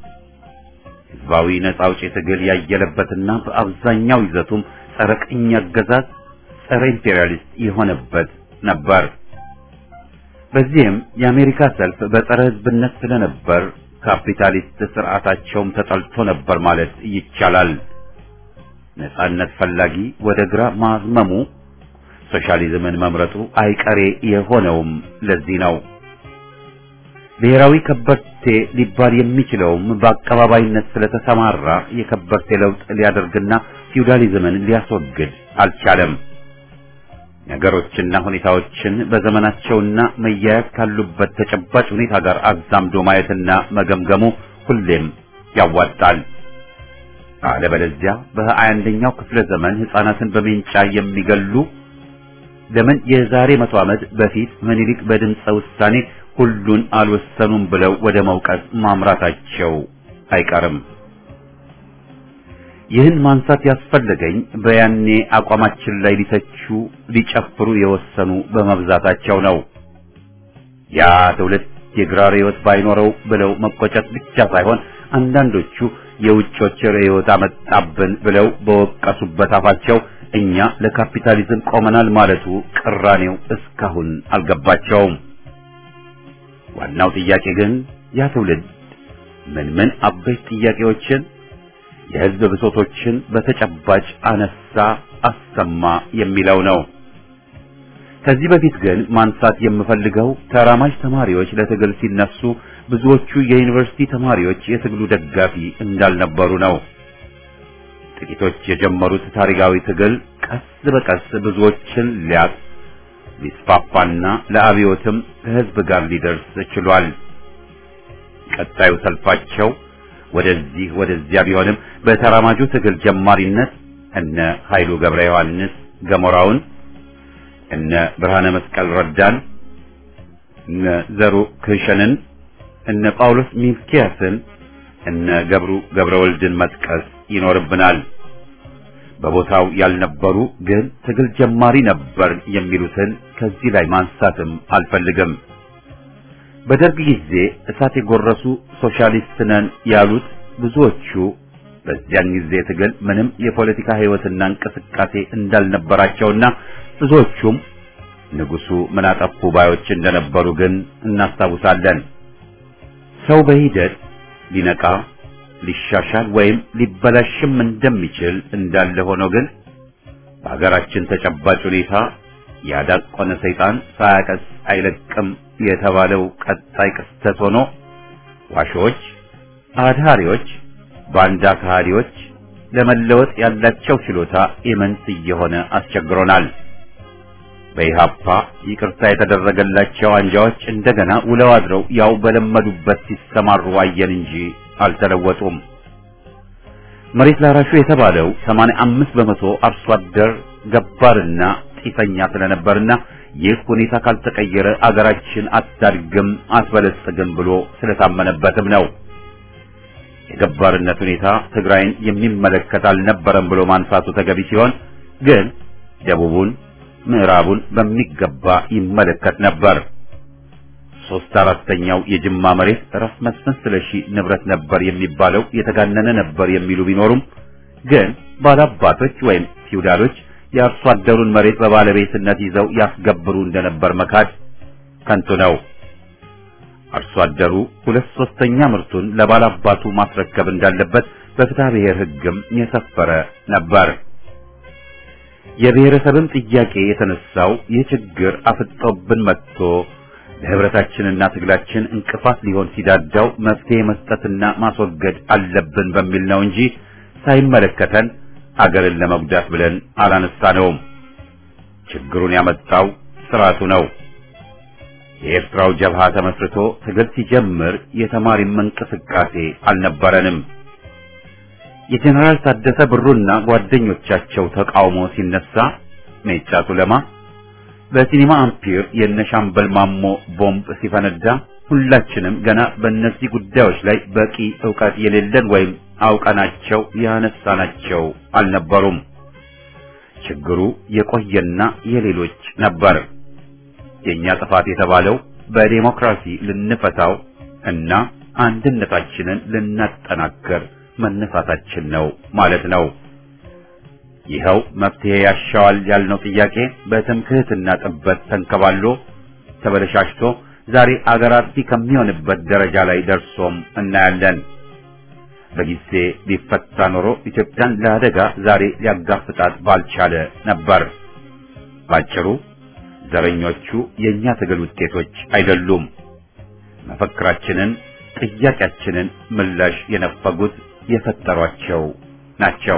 ህዝባዊ ነጻ አውጪ ትግል ያየለበትና በአብዛኛው ይዘቱም ጸረ ቅኝ አገዛዝ፣ ጸረ ኢምፔሪያሊስት የሆነበት ነበር። በዚህም የአሜሪካ ሰልፍ በጸረ ህዝብነት ስለነበር ካፒታሊስት ስርዓታቸውም ተጠልቶ ነበር ማለት ይቻላል። ነጻነት ፈላጊ ወደ ግራ ማዝመሙ ሶሻሊዝምን መምረጡ አይቀሬ የሆነውም ለዚህ ነው። ብሔራዊ ከበርቴ ሊባል የሚችለውም በአቀባባይነት ስለተሰማራ የከበርቴ ለውጥ ሊያደርግና ፊውዳሊዝምን ሊያስወግድ አልቻለም። ነገሮችና ሁኔታዎችን በዘመናቸውና መያያዝ ካሉበት ተጨባጭ ሁኔታ ጋር አዛምዶ ማየትና መገምገሙ ሁሌም ያዋጣል። አለበለዚያ በሀያ አንደኛው ክፍለ ዘመን ሕፃናትን በሜንጫ የሚገሉ ለምን የዛሬ መቶ ዓመት በፊት ምኒልክ በድምፀ ውሳኔ ሁሉን አልወሰኑም ብለው ወደ መውቀስ ማምራታቸው አይቀርም። ይህን ማንሳት ያስፈለገኝ በያኔ አቋማችን ላይ ሊተቹ ሊጨፍሩ የወሰኑ በመብዛታቸው ነው። ያ ትውልድ የግራ ርዕዮት ባይኖረው ብለው መቆጨት ብቻ ሳይሆን አንዳንዶቹ የውጮች ርዕዮት አመጣብን ብለው በወቀሱበት አፋቸው እኛ ለካፒታሊዝም ቆመናል ማለቱ ቅራኔው እስካሁን አልገባቸውም። ዋናው ጥያቄ ግን ያ ትውልድ ምን ምን አበይት ጥያቄዎችን የሕዝብ ብሶቶችን በተጨባጭ አነሳ አሰማ የሚለው ነው። ከዚህ በፊት ግን ማንሳት የምፈልገው ተራማጅ ተማሪዎች ለትግል ሲነሱ ብዙዎቹ የዩኒቨርሲቲ ተማሪዎች የትግሉ ደጋፊ እንዳልነበሩ ነው። ጥቂቶች የጀመሩት ታሪካዊ ትግል ቀስ በቀስ ብዙዎችን ሊያጥ ሊስፋፋና ለአብዮትም ከሕዝብ ጋር ሊደርስ ችሏል። ቀጣዩ ሰልፋቸው ወደዚህ ወደዚያ ቢሆንም በተራማጁ ትግል ጀማሪነት እነ ኃይሉ ገብረ ዮሐንስ ገሞራውን፣ እነ ብርሃነ መስቀል ረዳን፣ እነ ዘሩ ክሸንን፣ እነ ጳውሎስ ሚልኪያስን፣ እነ ገብሩ ገብረ ወልድን መጥቀስ ይኖርብናል። በቦታው ያልነበሩ ግን ትግል ጀማሪ ነበር የሚሉትን ከዚህ ላይ ማንሳትም አልፈልግም። በደርግ ጊዜ እሳት የጎረሱ ሶሻሊስት ነን ያሉት ብዙዎቹ በዚያን ጊዜ ትግል ምንም የፖለቲካ ሕይወትና እንቅስቃሴ እንዳልነበራቸውና ብዙዎቹም ንጉሱ ምን አጠፉ ባዮች እንደነበሩ ግን እናስታውሳለን። ሰው በሂደት ሊነቃ ሊሻሻል ወይም ሊበላሽም እንደሚችል እንዳለ ሆኖ ግን በሀገራችን ተጨባጭ ሁኔታ ያዳቆነ ሰይጣን ሳያቀስ አይለቅም የተባለው ቀጣይ ክስተት ሆኖ ዋሾች፣ አድሃሪዎች፣ ባንዳ ከሃዲዎች ለመለወጥ ያላቸው ችሎታ ኢምንት እየሆነ አስቸግሮናል። በኢሃፓ ይቅርታ የተደረገላቸው አንጃዎች እንደገና ውለው አድረው ያው በለመዱበት ሲሰማሩ አየን እንጂ አልተለወጡም። መሬት ላራሹ የተባለው 85 በመቶ አርሶ አደር ገባርና ጢሰኛ ስለነበርና ይህ ሁኔታ ካልተቀየረ አገራችን አታድግም አትበለጽግም ብሎ ስለታመነበትም ነው። የገባርነት ሁኔታ ትግራይን የሚመለከት አልነበረም ብሎ ማንሳቱ ተገቢ ሲሆን ግን ደቡቡን፣ ምዕራቡን በሚገባ ይመለከት ነበር። ሶስት አራተኛው የጅማ መሬት ራስ መስፍን ስለሺ ንብረት ነበር የሚባለው የተጋነነ ነበር የሚሉ ቢኖሩም ግን ባላባቶች ወይም ፊውዳሎች የአርሶ አደሩን መሬት በባለቤትነት ይዘው ያስገብሩ እንደነበር መካድ ከንቱ ነው። አርሶ አደሩ ሁለት ሶስተኛ ምርቱን ለባላባቱ ማስረከብ እንዳለበት በፍትሐ ብሔር ሕግም የሰፈረ ነበር። የብሔረሰብም ጥያቄ የተነሳው ይህ ችግር አፍጦብን መጥቶ ለህብረታችንና ትግላችን እንቅፋት ሊሆን ሲዳዳው መፍትሄ መስጠትና ማስወገድ አለብን በሚል ነው እንጂ ሳይመለከተን አገርን ለመጉዳት ብለን አላነሳነውም። ችግሩን ያመጣው ስርዓቱ ነው። የኤርትራው ጀብሃ ተመስርቶ ትግል ሲጀምር የተማሪም እንቅስቃሴ አልነበረንም። የጀነራል ታደሰ ብሩና ጓደኞቻቸው ተቃውሞ ሲነሳ ሜጫ ቱለማ በሲኒማ አምፒር የነሻምበል ማሞ ቦምብ ሲፈነዳ ሁላችንም ገና በእነዚህ ጉዳዮች ላይ በቂ ዕውቀት የሌለን ወይም አውቀናቸው ያነሳናቸው አልነበሩም። ችግሩ የቆየና የሌሎች ነበር። የኛ ጥፋት የተባለው በዴሞክራሲ ልንፈታው እና አንድነታችንን ልናጠናክር መነሳታችን ነው ማለት ነው። ይኸው መፍትሄ ያሻዋል ያልነው ጥያቄ በትምክህትና ጥበት ተንከባሎ ተበለሻሽቶ ዛሬ አገር አጥፊ ከሚሆንበት ደረጃ ላይ ደርሶም እናያለን። በጊዜ ቢፈታ ኖሮ ኢትዮጵያን ለአደጋ ዛሬ ሊያጋፍጣት ባልቻለ ነበር። ባጭሩ ዘረኞቹ የእኛ ትግል ውጤቶች አይደሉም። መፈክራችንን፣ ጥያቄያችንን ምላሽ የነፈጉት የፈጠሯቸው ናቸው።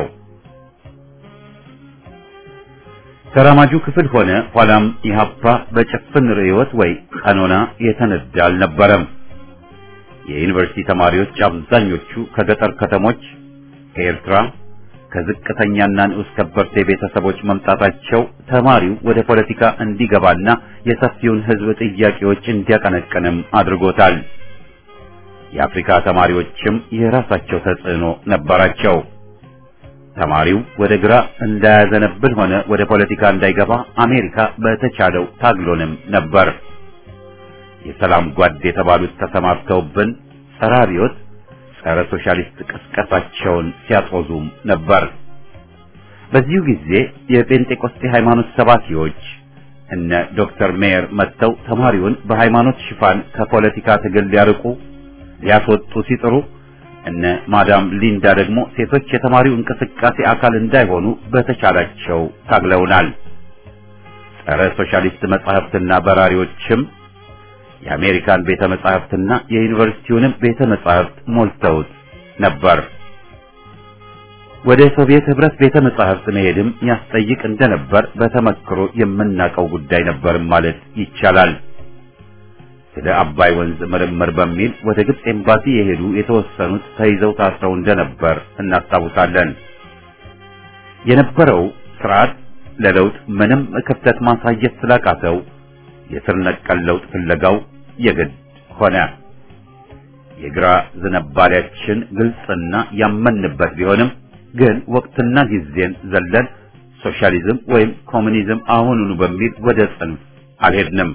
ተራማጁ ክፍል ሆነ ኋላም ኢህአፓ በጭፍን ርዕዮት ወይ ቀኖና የተነዳ አልነበረም። የዩኒቨርሲቲ ተማሪዎች አብዛኞቹ ከገጠር ከተሞች፣ ከኤርትራ፣ ከዝቅተኛና ንዑስ ከበርቴ ቤተሰቦች መምጣታቸው ተማሪው ወደ ፖለቲካ እንዲገባና የሰፊውን ሕዝብ ጥያቄዎች እንዲያቀነቅንም አድርጎታል። የአፍሪካ ተማሪዎችም የራሳቸው ተጽዕኖ ነበራቸው። ተማሪው ወደ ግራ እንዳያዘነብል ሆነ ወደ ፖለቲካ እንዳይገባ አሜሪካ በተቻለው ታግሎንም ነበር። የሰላም ጓድ የተባሉት ተሰማርተውብን ጸረ አብዮት፣ ጸረ ሶሻሊስት ቅስቀሳቸውን ሲያጦዙም ነበር። በዚሁ ጊዜ የጴንጤቆስጤ ሃይማኖት ሰባኪዎች እነ ዶክተር ሜየር መጥተው ተማሪውን በሃይማኖት ሽፋን ከፖለቲካ ትግል ሊያርቁ ሊያስወጡ ሲጥሩ እነ ማዳም ሊንዳ ደግሞ ሴቶች የተማሪው እንቅስቃሴ አካል እንዳይሆኑ በተቻላቸው ታግለውናል። ጸረ ሶሻሊስት መጻሕፍትና በራሪዎችም የአሜሪካን ቤተ መጻሕፍትና የዩኒቨርሲቲውንም ቤተ መጻሕፍት ሞልተውት ነበር። ወደ ሶቪየት ህብረት ቤተ መጻሕፍት መሄድም ያስጠይቅ እንደነበር በተመክሮ የምናውቀው ጉዳይ ነበርም ማለት ይቻላል። ስለ አባይ ወንዝ ምርምር በሚል ወደ ግብጽ ኤምባሲ የሄዱ የተወሰኑት ተይዘው ታስረው እንደነበር እናስታውሳለን። የነበረው ስርዓት ለለውጥ ምንም ክፍተት ማሳየት ስላቃተው የስር ነቀል ለውጥ ፍለጋው የግድ ሆነ። የግራ ዝንባሌያችን ግልጽና ያመንበት ቢሆንም ግን ወቅትና ጊዜን ዘለን ሶሻሊዝም ወይም ኮሙኒዝም አሁኑኑ በሚል ወደ ጽንፍ አልሄድንም።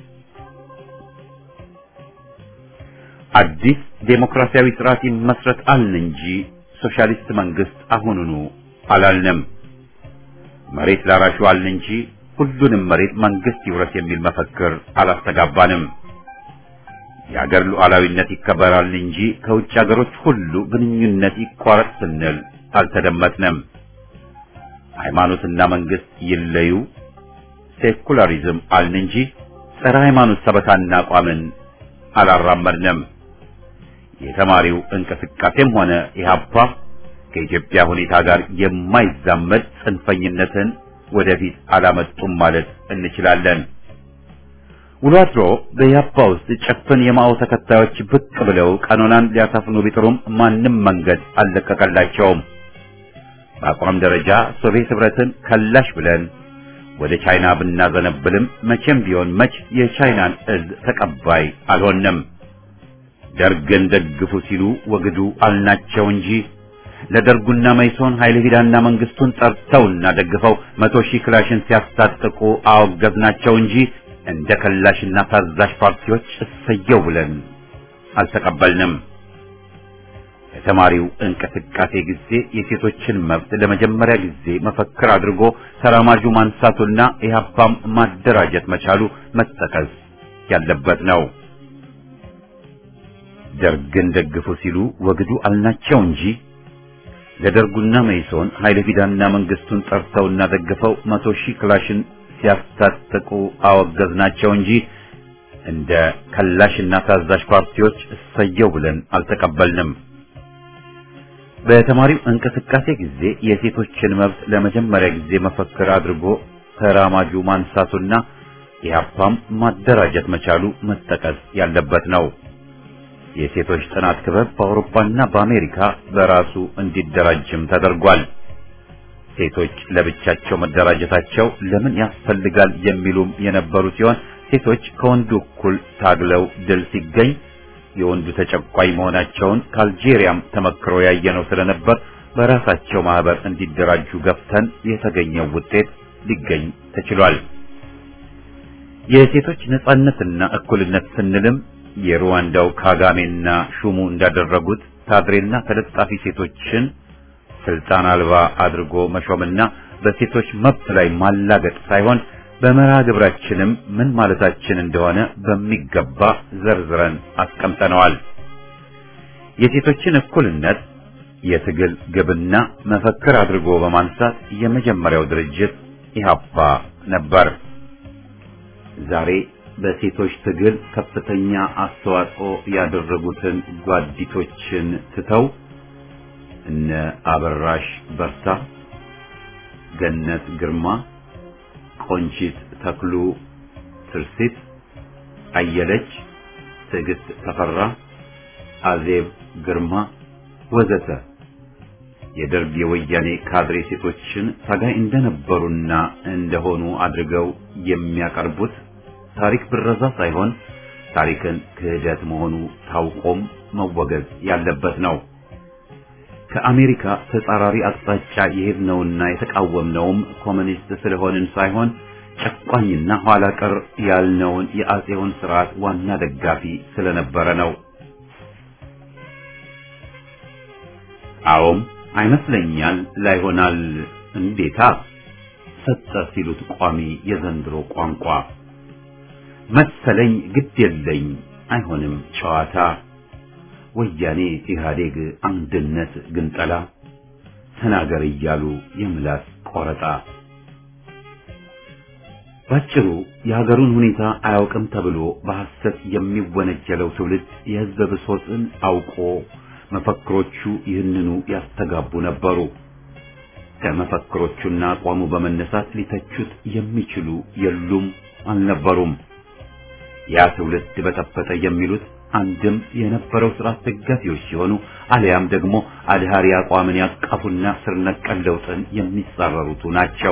አዲስ ዴሞክራሲያዊ ስርዓት ይመስረት አልን እንጂ ሶሻሊስት መንግስት አሁኑኑ አላልንም። መሬት ላራሹ አልን እንጂ ሁሉንም መሬት መንግስት ይውረስ የሚል መፈክር አላስተጋባንም። የአገር ሉዓላዊነት ይከበራል እንጂ ከውጭ አገሮች ሁሉ ግንኙነት ይቋረጥ ስንል አልተደመጥንም። ሃይማኖትና መንግስት ይለዩ፣ ሴኩላሪዝም አልን እንጂ ጸረ ሃይማኖት ሰበካና አቋምን አላራመድንም። የተማሪው እንቅስቃሴም ሆነ ኢህአፓ ከኢትዮጵያ ሁኔታ ጋር የማይዛመድ ጽንፈኝነትን ወደፊት አላመጡም ማለት እንችላለን። ውሎ አድሮ በኢህአፓ ውስጥ ጭፍን የማኦ ተከታዮች ብቅ ብለው ቀኖናን ሊያሰፍኑ ቢጥሩም ማንም መንገድ አልለቀቀላቸውም። በአቋም ደረጃ ሶቪየት ህብረትን ከላሽ ብለን ወደ ቻይና ብናዘነብልም መቼም ቢሆን መች የቻይናን እዝ ተቀባይ አልሆንም። ደርግን ደግፉ ሲሉ ወግዱ አልናቸው እንጂ ለደርጉና መይሶን ኃይለ ፊዳና መንግስቱን ጠርተውና ደግፈው መቶ ሺህ ክላሽን ሲያስታጥቁ አወገዝናቸው እንጂ እንደ ከላሽና ታዛዥ ፓርቲዎች እሰየው ብለን አልተቀበልንም። የተማሪው እንቅስቃሴ ጊዜ የሴቶችን መብት ለመጀመሪያ ጊዜ መፈክር አድርጎ ተራማጁ ማንሳቱና ኢህአፓም ማደራጀት መቻሉ መጠቀስ ያለበት ነው። ደርግን ደግፉ ሲሉ ወግዱ አልናቸው እንጂ ለደርጉና መይሶን ኃይለ ፊዳና መንግስቱን ጠርተውና ደግፈው መቶ ሺህ ክላሽን ሲያስታጥቁ አወገዝናቸው እንጂ እንደ ከላሽና ታዛዥ ፓርቲዎች እሰየው ብለን አልተቀበልንም። በተማሪው እንቅስቃሴ ጊዜ የሴቶችን መብት ለመጀመሪያ ጊዜ መፈክር አድርጎ ተራማጁ ማንሳቱና ኢህአፓም ማደራጀት መቻሉ መጠቀስ ያለበት ነው። የሴቶች ጥናት ክበብ በአውሮፓና በአሜሪካ በራሱ እንዲደራጅም ተደርጓል። ሴቶች ለብቻቸው መደራጀታቸው ለምን ያስፈልጋል የሚሉም የነበሩ ሲሆን ሴቶች ከወንዱ እኩል ታግለው ድል ሲገኝ የወንዱ ተጨቋይ መሆናቸውን ከአልጄሪያም ተመክሮ ያየነው ስለነበር በራሳቸው ማህበር እንዲደራጁ ገፍተን የተገኘው ውጤት ሊገኝ ተችሏል። የሴቶች ነጻነትና እኩልነት ስንልም የሩዋንዳው ካጋሜና ሹሙ እንዳደረጉት ካድሬና ተለጣፊ ሴቶችን ስልጣን አልባ አድርጎ መሾምና በሴቶች መብት ላይ ማላገጥ ሳይሆን በመርሃ ግብራችንም ምን ማለታችን እንደሆነ በሚገባ ዘርዝረን አስቀምጠነዋል። የሴቶችን እኩልነት የትግል ግብና መፈክር አድርጎ በማንሳት የመጀመሪያው ድርጅት ኢህአፓ ነበር። ዛሬ በሴቶች ትግል ከፍተኛ አስተዋጽኦ ያደረጉትን ጓዲቶችን ትተው እነ አበራሽ በርታ፣ ገነት ግርማ፣ ቆንጂት ተክሉ፣ ትርሲት አየለች፣ ትዕግስት ተፈራ፣ አዜብ ግርማ ወዘተ የደርግ የወያኔ ካድሬ ሴቶችን ታጋይ እንደነበሩና እንደሆኑ አድርገው የሚያቀርቡት ታሪክ ብረዛ ሳይሆን ታሪክን ክህደት መሆኑ ታውቆም መወገዝ ያለበት ነው። ከአሜሪካ ተጻራሪ አቅጣጫ የሄድነውና የተቃወምነውም ኮሚኒስት ስለሆንን ሳይሆን ጨቋኝና ኋላ ቀር ያልነውን የአጼውን ስርዓት ዋና ደጋፊ ስለነበረ ነው። አዎም አይመስለኛል ላይሆናል እንዴታ ሰጠ ሲሉት ቋሚ የዘንድሮ ቋንቋ መሰለኝ ግድ የለኝ አይሆንም ጨዋታ ወያኔ ኢህአዴግ አንድነት ግንጠላ ተናገር እያሉ የምላስ ቆረጣ ባጭሩ የሀገሩን ሁኔታ አያውቅም ተብሎ በሐሰት የሚወነጀለው ትውልድ የህዝብ ብሶትን አውቆ መፈክሮቹ ይህንኑ ያስተጋቡ ነበሩ። ከመፈክሮቹና አቋሙ በመነሳት ሊተቹት የሚችሉ የሉም አልነበሩም። ያ ትውልድ በጠበጠ የሚሉት አንድም የነበረው ስርዓት ደጋፊዎች ሲሆኑ አሊያም ደግሞ አድሃሪ አቋምን ያቀፉና ስር ነቀል ለውጥን የሚጻረሩቱ ናቸው።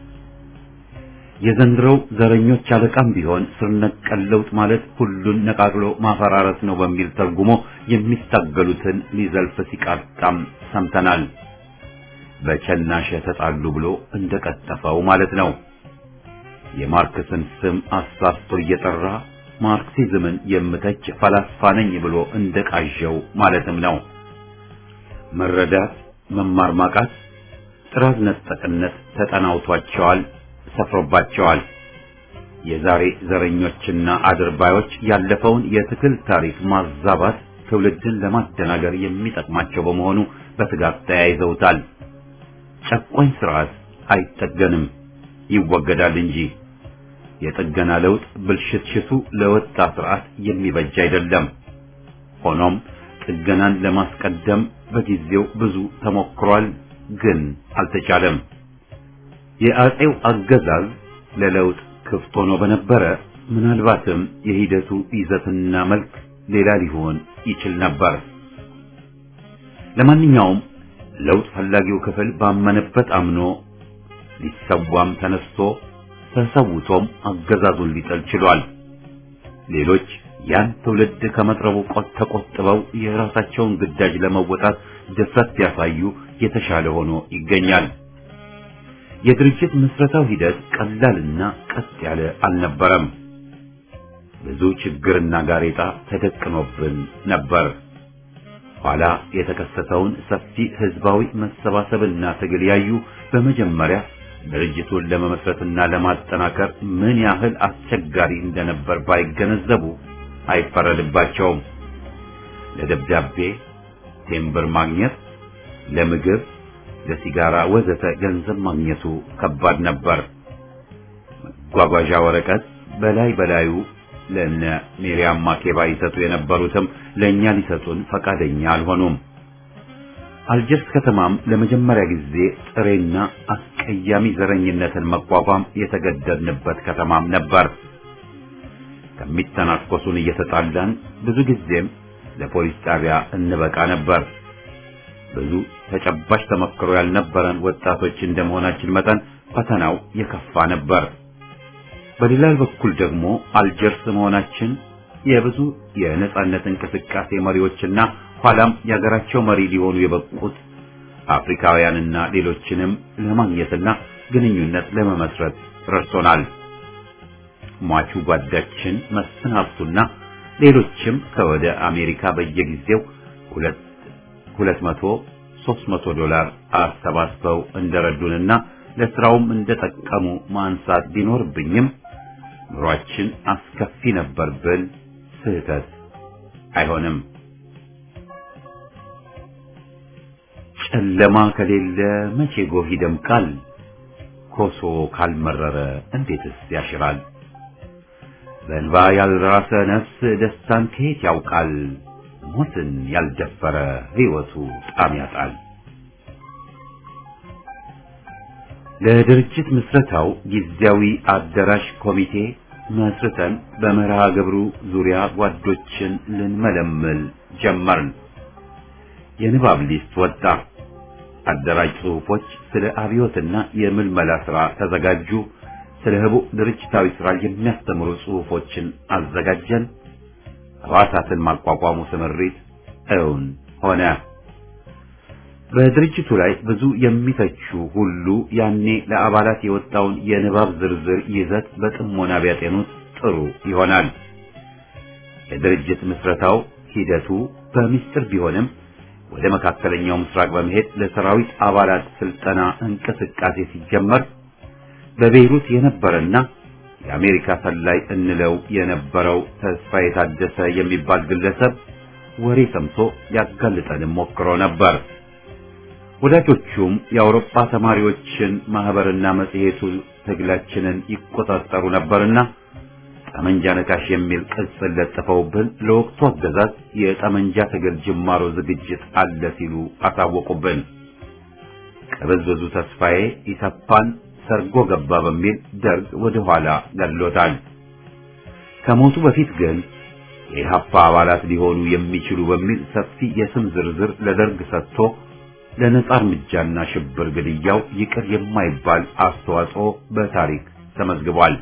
የዘንድሮው ዘረኞች አለቃም ቢሆን ስር ነቀል ለውጥ ማለት ሁሉን ነቃቅሎ ማፈራረስ ነው በሚል ተርጉሞ የሚታገሉትን ሊዘልፍ ሲቃጣም ሰምተናል። በቸናሸ ተጣሉ ብሎ እንደቀጠፈው ማለት ነው። የማርክስን ስም አሳስቶ እየጠራ ማርክሲዝምን የምተች ፈላስፋ ነኝ ብሎ እንደቃዠው ማለትም ነው። መረዳት፣ መማር ማቃት፣ ጥራዝ ነጠቅነት ተጠናውቷቸዋል፣ ሰፍሮባቸዋል። የዛሬ ዘረኞችና አድርባዮች ያለፈውን የትግል ታሪክ ማዛባት ትውልድን ለማደናገር የሚጠቅማቸው በመሆኑ በስጋት ተያይዘውታል። ጨቋኝ ስርዓት አይጠገንም፣ ይወገዳል እንጂ የጥገና ለውጥ ብልሽትሽቱ ለወጣ ስርዓት የሚበጅ አይደለም። ሆኖም ጥገናን ለማስቀደም በጊዜው ብዙ ተሞክሯል፣ ግን አልተቻለም። የአጼው አገዛዝ ለለውጥ ክፍት ሆኖ በነበረ ምናልባትም የሂደቱ ይዘትና መልክ ሌላ ሊሆን ይችል ነበር። ለማንኛውም ለውጥ ፈላጊው ክፍል ባመነበት አምኖ ሊሰዋም ተነስቶ ተሰውቶም አገዛዙን ሊጠል ችሏል። ሌሎች ያን ትውልድ ከመጥረቡ ቆጥ ተቆጥበው የራሳቸውን ግዳጅ ለመወጣት ድፍረት ቢያሳዩ የተሻለ ሆኖ ይገኛል። የድርጅት ምስረታው ሂደት ቀላልና ቀጥ ያለ አልነበረም። ብዙ ችግርና ጋሬጣ ተደቅኖብን ነበር። ኋላ የተከሰተውን ሰፊ ህዝባዊ መሰባሰብና ትግል ያዩ በመጀመሪያ ድርጅቱን ለመመስረትና ለማጠናከር ምን ያህል አስቸጋሪ እንደነበር ባይገነዘቡ አይፈረድባቸውም። ለደብዳቤ ቴምብር ማግኘት፣ ለምግብ፣ ለሲጋራ ወዘተ ገንዘብ ማግኘቱ ከባድ ነበር። መጓጓዣ ወረቀት በላይ በላዩ ለነ ሚሪያም ማኬባ ይሰጡ የነበሩትም ለእኛ ሊሰጡን ፈቃደኛ አልሆኑም። አልጀርስ ከተማም ለመጀመሪያ ጊዜ ጥሬና አስቀያሚ ዘረኝነትን መቋቋም የተገደድንበት ከተማም ነበር። ከሚተናኮሱን እየተጣላን ብዙ ጊዜም ለፖሊስ ጣቢያ እንበቃ ነበር። ብዙ ተጨባጭ ተመክሮ ያልነበረን ወጣቶች እንደመሆናችን መጠን ፈተናው የከፋ ነበር። በሌላ በኩል ደግሞ አልጀርስ መሆናችን የብዙ የነጻነት እንቅስቃሴ መሪዎችና ኋላም የሀገራቸው መሪ ሊሆኑ የበቁት አፍሪካውያንና ሌሎችንም ለማግኘትና ግንኙነት ለመመስረት ረድቶናል። ሟቹ ጓዳችን መስፍን ሀብቱና ሌሎችም ከወደ አሜሪካ በየጊዜው ሁለት ሁለት መቶ ሦስት መቶ ዶላር አሰባስበው እንደረዱንና ለስራውም እንደጠቀሙ ማንሳት ቢኖርብኝም ኑሯችን አስከፊ ነበር ብል ስህተት አይሆንም። ጨለማ ከሌለ መቼ ጎህ ይደምቃል? ኮሶ ካልመረረ እንዴትስ ያሽራል? በእንባ ያልራሰ ነፍስ ደስታን ከየት ያውቃል? ሞትን ያልደፈረ ሕይወቱ ጣም ያጣል። ለድርጅት ምስረታው ጊዜያዊ አዳራሽ ኮሚቴ መስርተን በመርሃ ግብሩ ዙሪያ ጓዶችን ልንመለምል ጀመርን። የንባብ ሊስት ወጣ። አደራጅ ጽሑፎች ስለ አብዮትና የምልመላ ሥራ ተዘጋጁ። ስለ ህቡዕ ድርጅታዊ ሥራ የሚያስተምሩ ጽሑፎችን አዘጋጀን። ሕዋሳትን ማቋቋሙ ስምሪት እውን ሆነ። በድርጅቱ ላይ ብዙ የሚተቹ ሁሉ ያኔ ለአባላት የወጣውን የንባብ ዝርዝር ይዘት በጥሞና ቢያጤኑት ጥሩ ይሆናል። የድርጅት ምስረታው ሂደቱ በሚስጥር ቢሆንም ወደ መካከለኛው ምስራቅ በመሄድ ለሰራዊት አባላት ስልጠና እንቅስቃሴ ሲጀመር በቤይሩት የነበረና የአሜሪካ ሰላይ እንለው የነበረው ተስፋ የታደሰ የሚባል ግለሰብ ወሬ ሰምቶ ያጋልጠንም ሞክሮ ነበር። ወዳጆቹም የአውሮፓ ተማሪዎችን ማህበርና መጽሔቱ ትግላችንን ይቆጣጠሩ ነበርና ጠመንጃ ነካሽ የሚል ቅጽል ለጥፈውብን ለወቅቱ አገዛዝ የጠመንጃ ትግል ጅማሮ ዝግጅት አለ ሲሉ አሳወቁብን። ቅብዝብዙ ተስፋዬ ኢሰፓን ሰርጎ ገባ በሚል ደርግ ወደ ኋላ ገድሎታል። ከሞቱ በፊት ግን የኢህአፓ አባላት ሊሆኑ የሚችሉ በሚል ሰፊ የስም ዝርዝር ለደርግ ሰጥቶ ለነጻ እርምጃና ሽብር ግድያው ይቅር የማይባል አስተዋጽኦ በታሪክ ተመዝግቧል።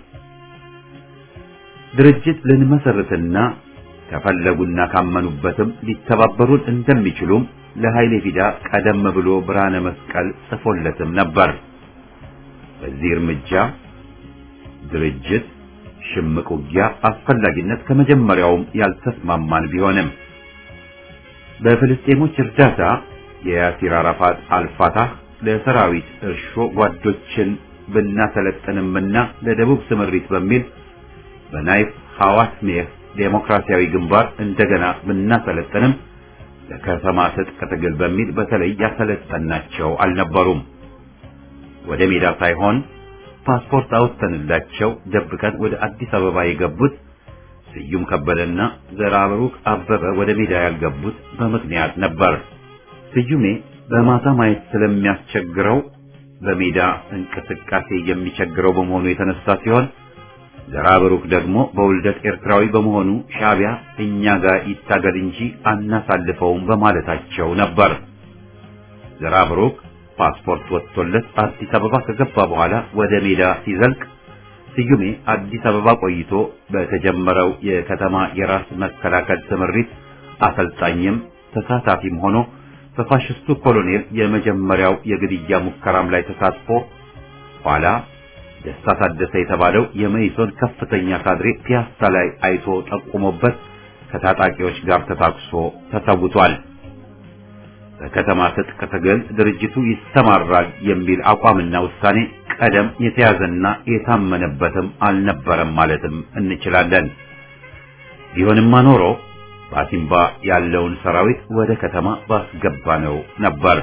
ድርጅት ልንመሰርትና ከፈለጉና ካመኑበትም ሊተባበሩን እንደሚችሉም ለኃይሌ ፊዳ ቀደም ብሎ ብርሃነ መስቀል ጽፎለትም ነበር። በዚህ እርምጃ ድርጅት ሽምቅ ውጊያ አስፈላጊነት ከመጀመሪያውም ያልተስማማን ቢሆንም በፍልስጤሞች እርዳታ የያሲር አራፋት አልፋታህ ለሰራዊት እርሾ ጓዶችን ብናሰለጥንምና ለደቡብ ስምሪት በሚል በናይፍ ሐዋስ ሜህ ዴሞክራሲያዊ ግንባር እንደገና ብናሰለጥንም ለከተማ ትጥቅ ትግል በሚል በተለይ ያሰለጠናቸው አልነበሩም። ወደ ሜዳ ሳይሆን ፓስፖርት አውጥተንላቸው ደብቀን ወደ አዲስ አበባ የገቡት ስዩም ከበደና ዘራብሩክ አበበ ወደ ሜዳ ያልገቡት በምክንያት ነበር። ስዩሜ በማታ ማየት ስለሚያስቸግረው በሜዳ እንቅስቃሴ የሚቸግረው በመሆኑ የተነሳ ሲሆን ዘራብሩክ ደግሞ በውልደት ኤርትራዊ በመሆኑ ሻዕቢያ እኛ ጋር ይታገል እንጂ አናሳልፈውም በማለታቸው ነበር። ዘራብሩክ ፓስፖርት ወጥቶለት አዲስ አበባ ከገባ በኋላ ወደ ሜዳ ሲዘልቅ ስዩሜ አዲስ አበባ ቆይቶ በተጀመረው የከተማ የራስ መከላከል ስምሪት አሰልጣኝም ተሳታፊም ሆኖ በፋሽስቱ ኮሎኔል የመጀመሪያው የግድያ ሙከራም ላይ ተሳትፎ ኋላ ደስታ ታደሰ የተባለው የመኢሶን ከፍተኛ ካድሬ ፒያሳ ላይ አይቶ ጠቁሞበት ከታጣቂዎች ጋር ተታኩሶ ተሰውቷል። በከተማ ትጥቅ ትግል ድርጅቱ ይሰማራል የሚል አቋምና ውሳኔ ቀደም የተያዘና የታመነበትም አልነበረም ማለትም እንችላለን። ቢሆንማ ኖሮ በአሲምባ ያለውን ሰራዊት ወደ ከተማ ባስገባ ነው ነበር።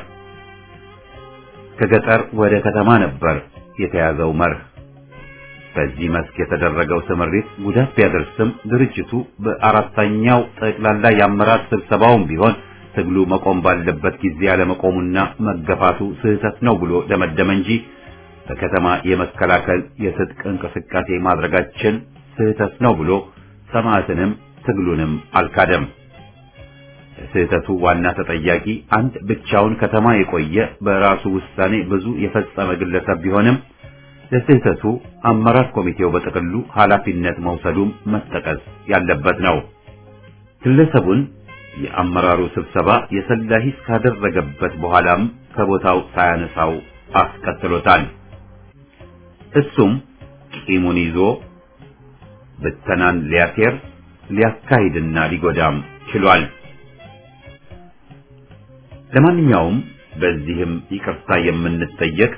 ከገጠር ወደ ከተማ ነበር የተያዘው መርህ። በዚህ መስክ የተደረገው ስምሪት ጉዳት ቢያደርስም ድርጅቱ በአራተኛው ጠቅላላ የአመራር ስብሰባውም ቢሆን ትግሉ መቆም ባለበት ጊዜ ያለመቆሙና መገፋቱ ስህተት ነው ብሎ ደመደመ እንጂ በከተማ የመከላከል የትጥቅ እንቅስቃሴ ማድረጋችን ስህተት ነው ብሎ ሰማዕትንም ትግሉንም አልካደም። ስህተቱ ዋና ተጠያቂ አንድ ብቻውን ከተማ የቆየ በራሱ ውሳኔ ብዙ የፈጸመ ግለሰብ ቢሆንም ለስህተቱ አመራር ኮሚቴው በጥቅሉ ኃላፊነት መውሰዱም መጠቀስ ያለበት ነው። ግለሰቡን የአመራሩ ስብሰባ የሰላ ሂስ ካደረገበት በኋላም ከቦታው ሳያነሳው አስቀጥሎታል። እሱም ቂሙን ይዞ ብተናን ሊያሴር ሊያካሂድና ሊጎዳም ችሏል። ለማንኛውም በዚህም ይቅርታ የምንጠየቅ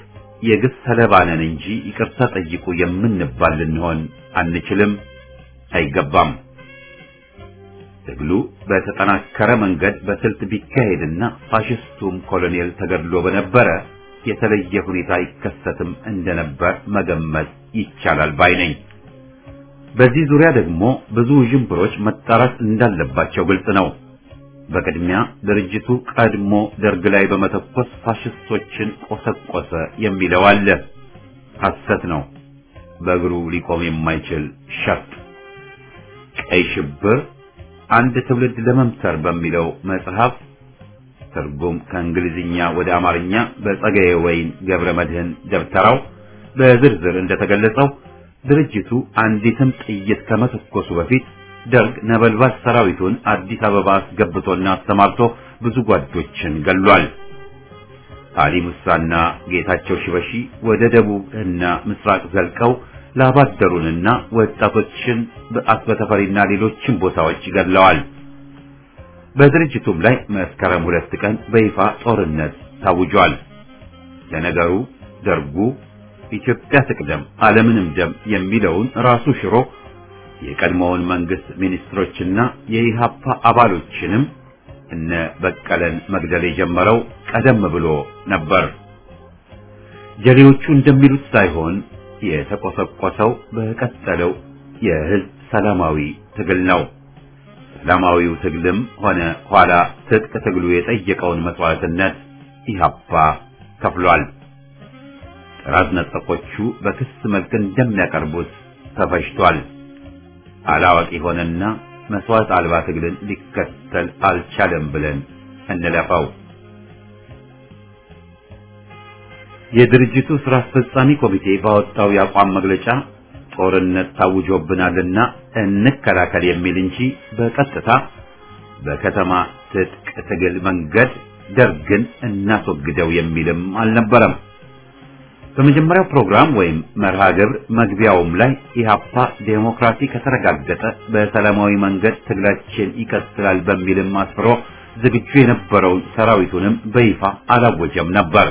የግፍ ሰለባ ነን እንጂ ይቅርታ ጠይቁ የምንባል ልንሆን አንችልም፣ አይገባም። ትግሉ በተጠናከረ መንገድ በስልት ቢካሄድና ፋሽስቱም ኮሎኔል ተገድሎ በነበረ የተለየ ሁኔታ ይከሰትም እንደነበር መገመት ይቻላል ባይ ነኝ። በዚህ ዙሪያ ደግሞ ብዙ ዥንብሮች መጣራት እንዳለባቸው ግልጽ ነው። በቅድሚያ ድርጅቱ ቀድሞ ደርግ ላይ በመተኮስ ፋሽስቶችን ቆሰቆሰ የሚለው አለ። ሐሰት ነው። በእግሩ ሊቆም የማይችል ሸፍጥ። ቀይ ሽብር አንድ ትውልድ ለመምሰር በሚለው መጽሐፍ ትርጉም ከእንግሊዝኛ ወደ አማርኛ በጸጋዬ ወይን ገብረ መድህን ደብተራው በዝርዝር እንደተገለጸው ድርጅቱ አንዲትም ጥይት ከመተኮሱ በፊት ደርግ ነበልባል ሰራዊቱን አዲስ አበባ አስገብቶና አስተማርቶ ብዙ ጓዶችን ገሏል። አሊ ሙሳና ጌታቸው ሽበሺ ወደ ደቡብ እና ምስራቅ ዘልቀው ላባደሩንና ወጣቶችን በአስበ ተፈሪና ሌሎችን ቦታዎች ገድለዋል። በድርጅቱም ላይ መስከረም ሁለት ቀን በይፋ ጦርነት ታውጇል። ለነገሩ ደርጉ ኢትዮጵያ ትቅደም ዓለምንም ደም የሚለውን ራሱ ሽሮ የቀድሞውን መንግስት ሚኒስትሮችና የኢሃፓ አባሎችንም እነ በቀለን መግደል የጀመረው ቀደም ብሎ ነበር። ጀሌዎቹ እንደሚሉት ሳይሆን የተቆሰቆሰው በቀጠለው የህዝብ ሰላማዊ ትግል ነው። ሰላማዊው ትግልም ሆነ ኋላ ትጥቅ ትግሉ የጠየቀውን መስዋዕትነት ኢሃፓ ከፍሏል። ጥራት ነጠቆቹ በክስ መልክ እንደሚያቀርቡት ተፈጅቷል። አላዋቂ ሆነና መስዋዕት አልባ ትግልን ሊከተል አልቻለም ብለን እንለፈው። የድርጅቱ ስራ አስፈጻሚ ኮሚቴ ባወጣው የአቋም መግለጫ ጦርነት ታውጆብናልና እንከላከል የሚል እንጂ በቀጥታ በከተማ ትጥቅ ትግል መንገድ ደርግን እናስወግደው የሚልም አልነበረም። በመጀመሪያው ፕሮግራም ወይም መርሃ ግብር መግቢያውም ላይ ኢሃፓ ዴሞክራሲ ከተረጋገጠ በሰላማዊ መንገድ ትግላችን ይቀጥላል በሚልም አስፍሮ ዝግጁ የነበረውን ሰራዊቱንም በይፋ አላወጀም ነበር።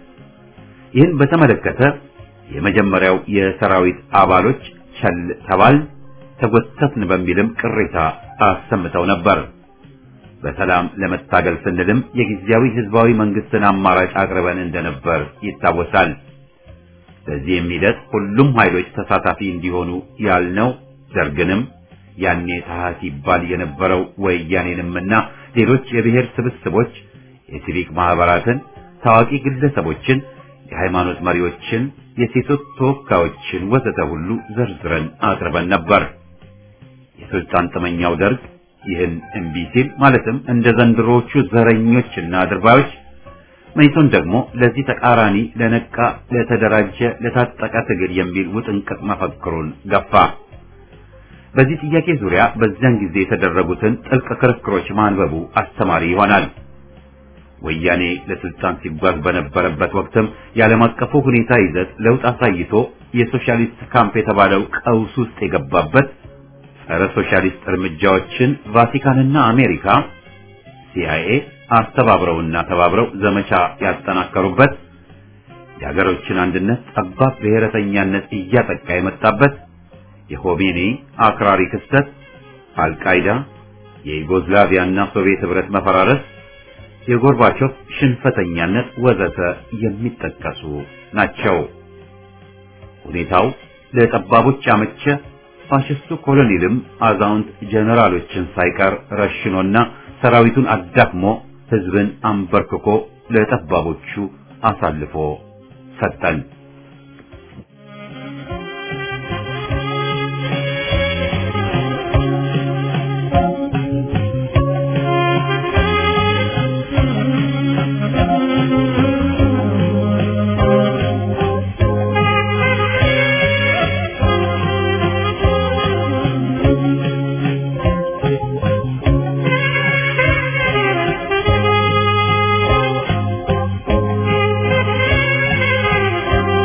ይህን በተመለከተ የመጀመሪያው የሰራዊት አባሎች ቸል ተባል ተጎተትን በሚልም ቅሬታ አሰምተው ነበር። በሰላም ለመታገል ስንልም የጊዜያዊ ህዝባዊ መንግስትን አማራጭ አቅርበን እንደነበር ይታወሳል። በዚህም ሂደት ሁሉም ኃይሎች ተሳታፊ እንዲሆኑ ያልነው ደርግንም ያኔ ታህት ይባል የነበረው ወያኔንምና ሌሎች የብሔር ስብስቦች፣ የሲቪክ ማህበራትን፣ ታዋቂ ግለሰቦችን፣ የሃይማኖት መሪዎችን፣ የሴቶች ተወካዮችን ወዘተ ሁሉ ዘርዝረን አቅርበን ነበር። የስልጣን ጥመኛው ደርግ ይህን እምቢ ሲል ማለትም እንደ ዘንድሮዎቹ ዘረኞችና አድርባዮች መይሶን ደግሞ ለዚህ ተቃራኒ ለነቃ፣ ለተደራጀ፣ ለታጠቀ ትግል የሚል ውጥንቅጥ መፈክሩን ገፋ። በዚህ ጥያቄ ዙሪያ በዚያን ጊዜ የተደረጉትን ጥልቅ ክርክሮች ማንበቡ አስተማሪ ይሆናል። ወያኔ ለስልጣን ሲጓዝ በነበረበት ወቅትም የዓለም አቀፉ ሁኔታ ይዘት ለውጥ አሳይቶ የሶሻሊስት ካምፕ የተባለው ቀውስ ውስጥ የገባበት ጸረ ሶሻሊስት እርምጃዎችን ቫቲካንና አሜሪካ ሲአይኤ አስተባብረውና ተባብረው ዘመቻ ያጠናከሩበት የሀገሮችን አንድነት ጠባብ ብሔረተኛነት እያጠቃ የመጣበት የሆሜኒ አክራሪ ክስተት፣ አልቃይዳ፣ የዩጎዝላቪያና ሶቪየት ህብረት መፈራረስ፣ የጎርባቾቭ ሽንፈተኛነት ወዘተ የሚጠቀሱ ናቸው። ሁኔታው ለጠባቦች አመቸ። ፋሽስቱ ኮሎኔልም አዛውንት ጀነራሎችን ሳይቀር ረሽኖና ሰራዊቱን አዳክሞ ህዝብን አንበርክኮ ለጠባቦቹ አሳልፎ ሰጠን። Thank you.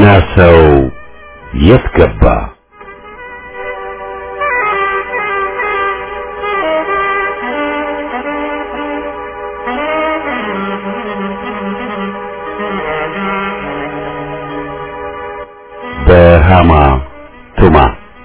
ጀግና ሰው የት ገባ? በሃማ ቱማ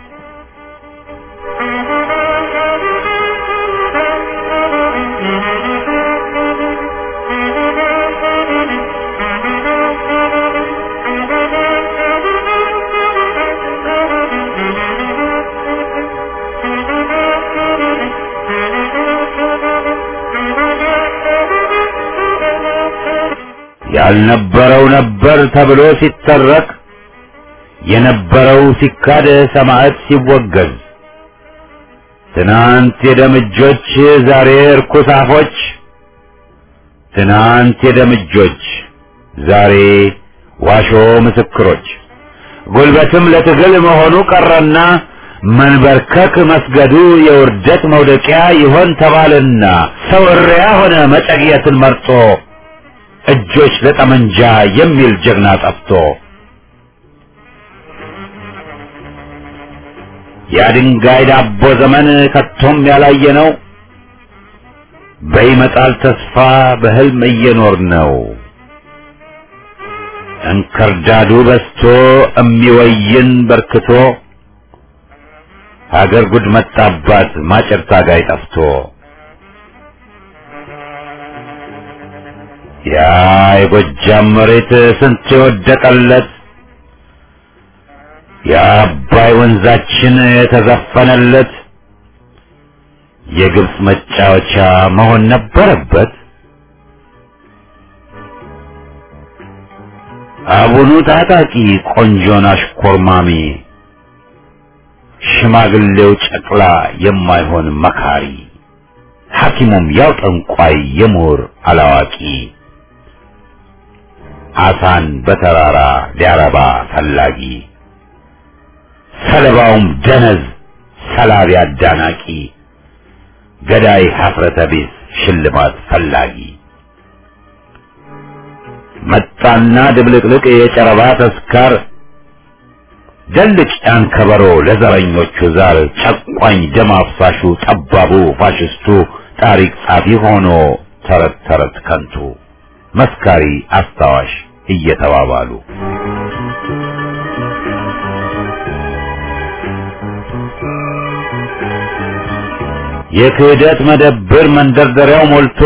ያልነበረው ነበር ተብሎ ሲተረክ የነበረው ሲካድ ሰማዕት ሲወገዝ ትናንት የደምጆች ዛሬ እርኩስ አፎች ትናንት የደምጆች ዛሬ ዋሾ ምስክሮች ጉልበትም ለትግል መሆኑ ቀረና መንበርከክ መስገዱ የውርደት መውደቂያ ይሆን ተባልና ሰው እሪያ ሆነ መጨግየትን መርጦ እጆች ለጠመንጃ የሚል ጀግና ጠፍቶ የድንጋይ ዳቦ ዘመን ከቶም ያላየ ነው። በይመጣል ተስፋ በህልም እየኖር ነው። እንክርዳዱ በስቶ እሚወይን በርክቶ ሀገር ጉድ መጣባት ማጨር ታጋይ ጠፍቶ ያ የጎጃም መሬት ስንት የወደቀለት የአባይ ወንዛችን የተዘፈነለት የግብፅ መጫወቻ መሆን ነበረበት። አቡኑ ታጣቂ ቆንጆን አሽኮርማሚ ሽማግሌው ጨቅላ የማይሆን መካሪ ሐኪሙም ያው ጠንቋይ የምሁር አላዋቂ አሳን በተራራ ሊያረባ ፈላጊ ሰለባውም ደነዝ ሰላቢ አዳናቂ ገዳይ ሀፍረተ ቢስ ሽልማት ፈላጊ መጣና ድብልቅልቅ የጨረባ ተስካር ደልቅ ያን ከበሮ ለዘረኞቹ ዛር ጨቋኝ ደም አፍሳሹ ጠባቡ ፋሽስቱ ታሪክ ጻፊ ሆኖ ተረት ተረት ከንቱ መስካሪ አስታዋሽ እየተባባሉ የክህደት መደብር መንደርደሪያው ሞልቶ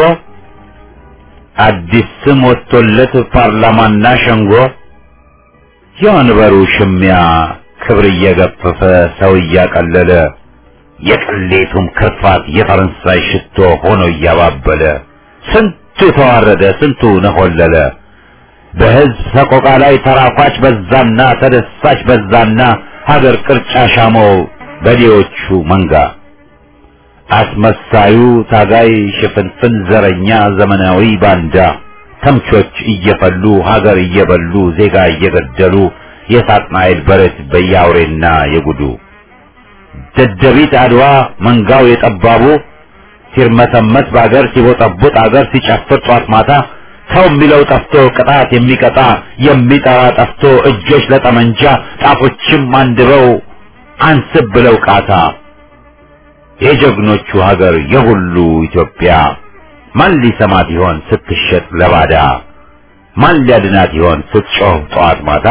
አዲስ ስም ወጥቶለት ፓርላማና ሸንጎ የወንበሩ ሽሚያ ክብር እየገፈፈ ሰው እያቀለለ የቅሌቱም ክርፋት የፈረንሳይ ሽቶ ሆኖ እያባበለ ስንቱ ተዋረደ፣ ስንቱ ነሆለለ። በህዝብ ሰቆቃ ላይ ተራኳች በዛና ተደሳች በዛና ሀገር ቅርጫ ሻመው በዴዎቹ መንጋ አስመሳዩ ታጋይ ሽፍንፍን ዘረኛ ዘመናዊ ባንዳ ተምቾች እየፈሉ ሀገር እየበሉ ዜጋ እየገደሉ የሳጥናኤል በረት በያውሬና የጉዱ ደደቢት አድዋ መንጋው የጠባቡ ሲርመሰመስ በአገር ሲቦጠቡጥ አገር ሲጨፍር ጧት ማታ ሰው የሚለው ጠፍቶ ቅጣት የሚቀጣ የሚጠራ ጠፍቶ እጆች ለጠመንጃ ጣፎችም አንድበው አንስብ ብለው ቃታ የጀግኖቹ ሀገር የሁሉ ኢትዮጵያ ማን ሊሰማት ይሆን ስትሸጥ ለባዳ? ማን ሊያድናት ይሆን ስትጮህ ጠዋት ማታ?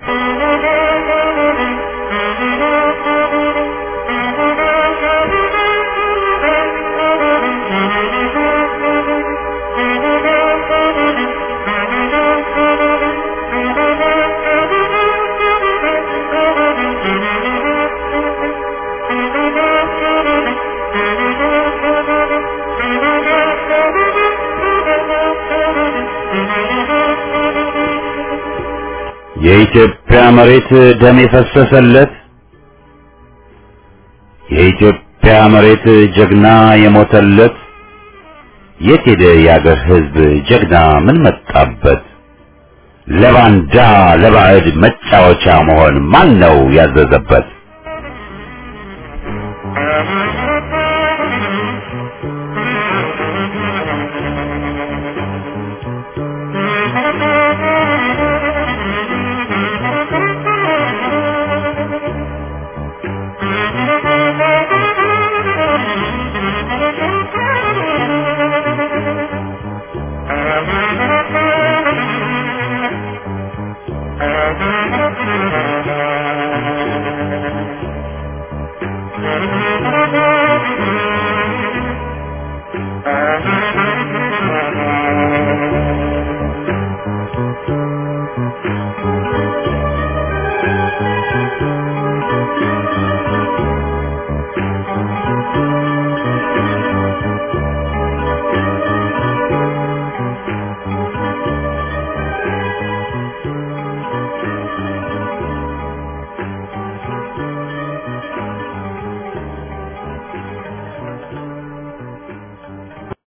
የኢትዮጵያ መሬት ደም የፈሰሰለት የኢትዮጵያ መሬት ጀግና የሞተለት የት ሄደ የአገር ሕዝብ ጀግና ምን መጣበት? ለባንዳ ለባዕድ መጫወቻ መሆን ማን ነው ያዘዘበት? Thank you.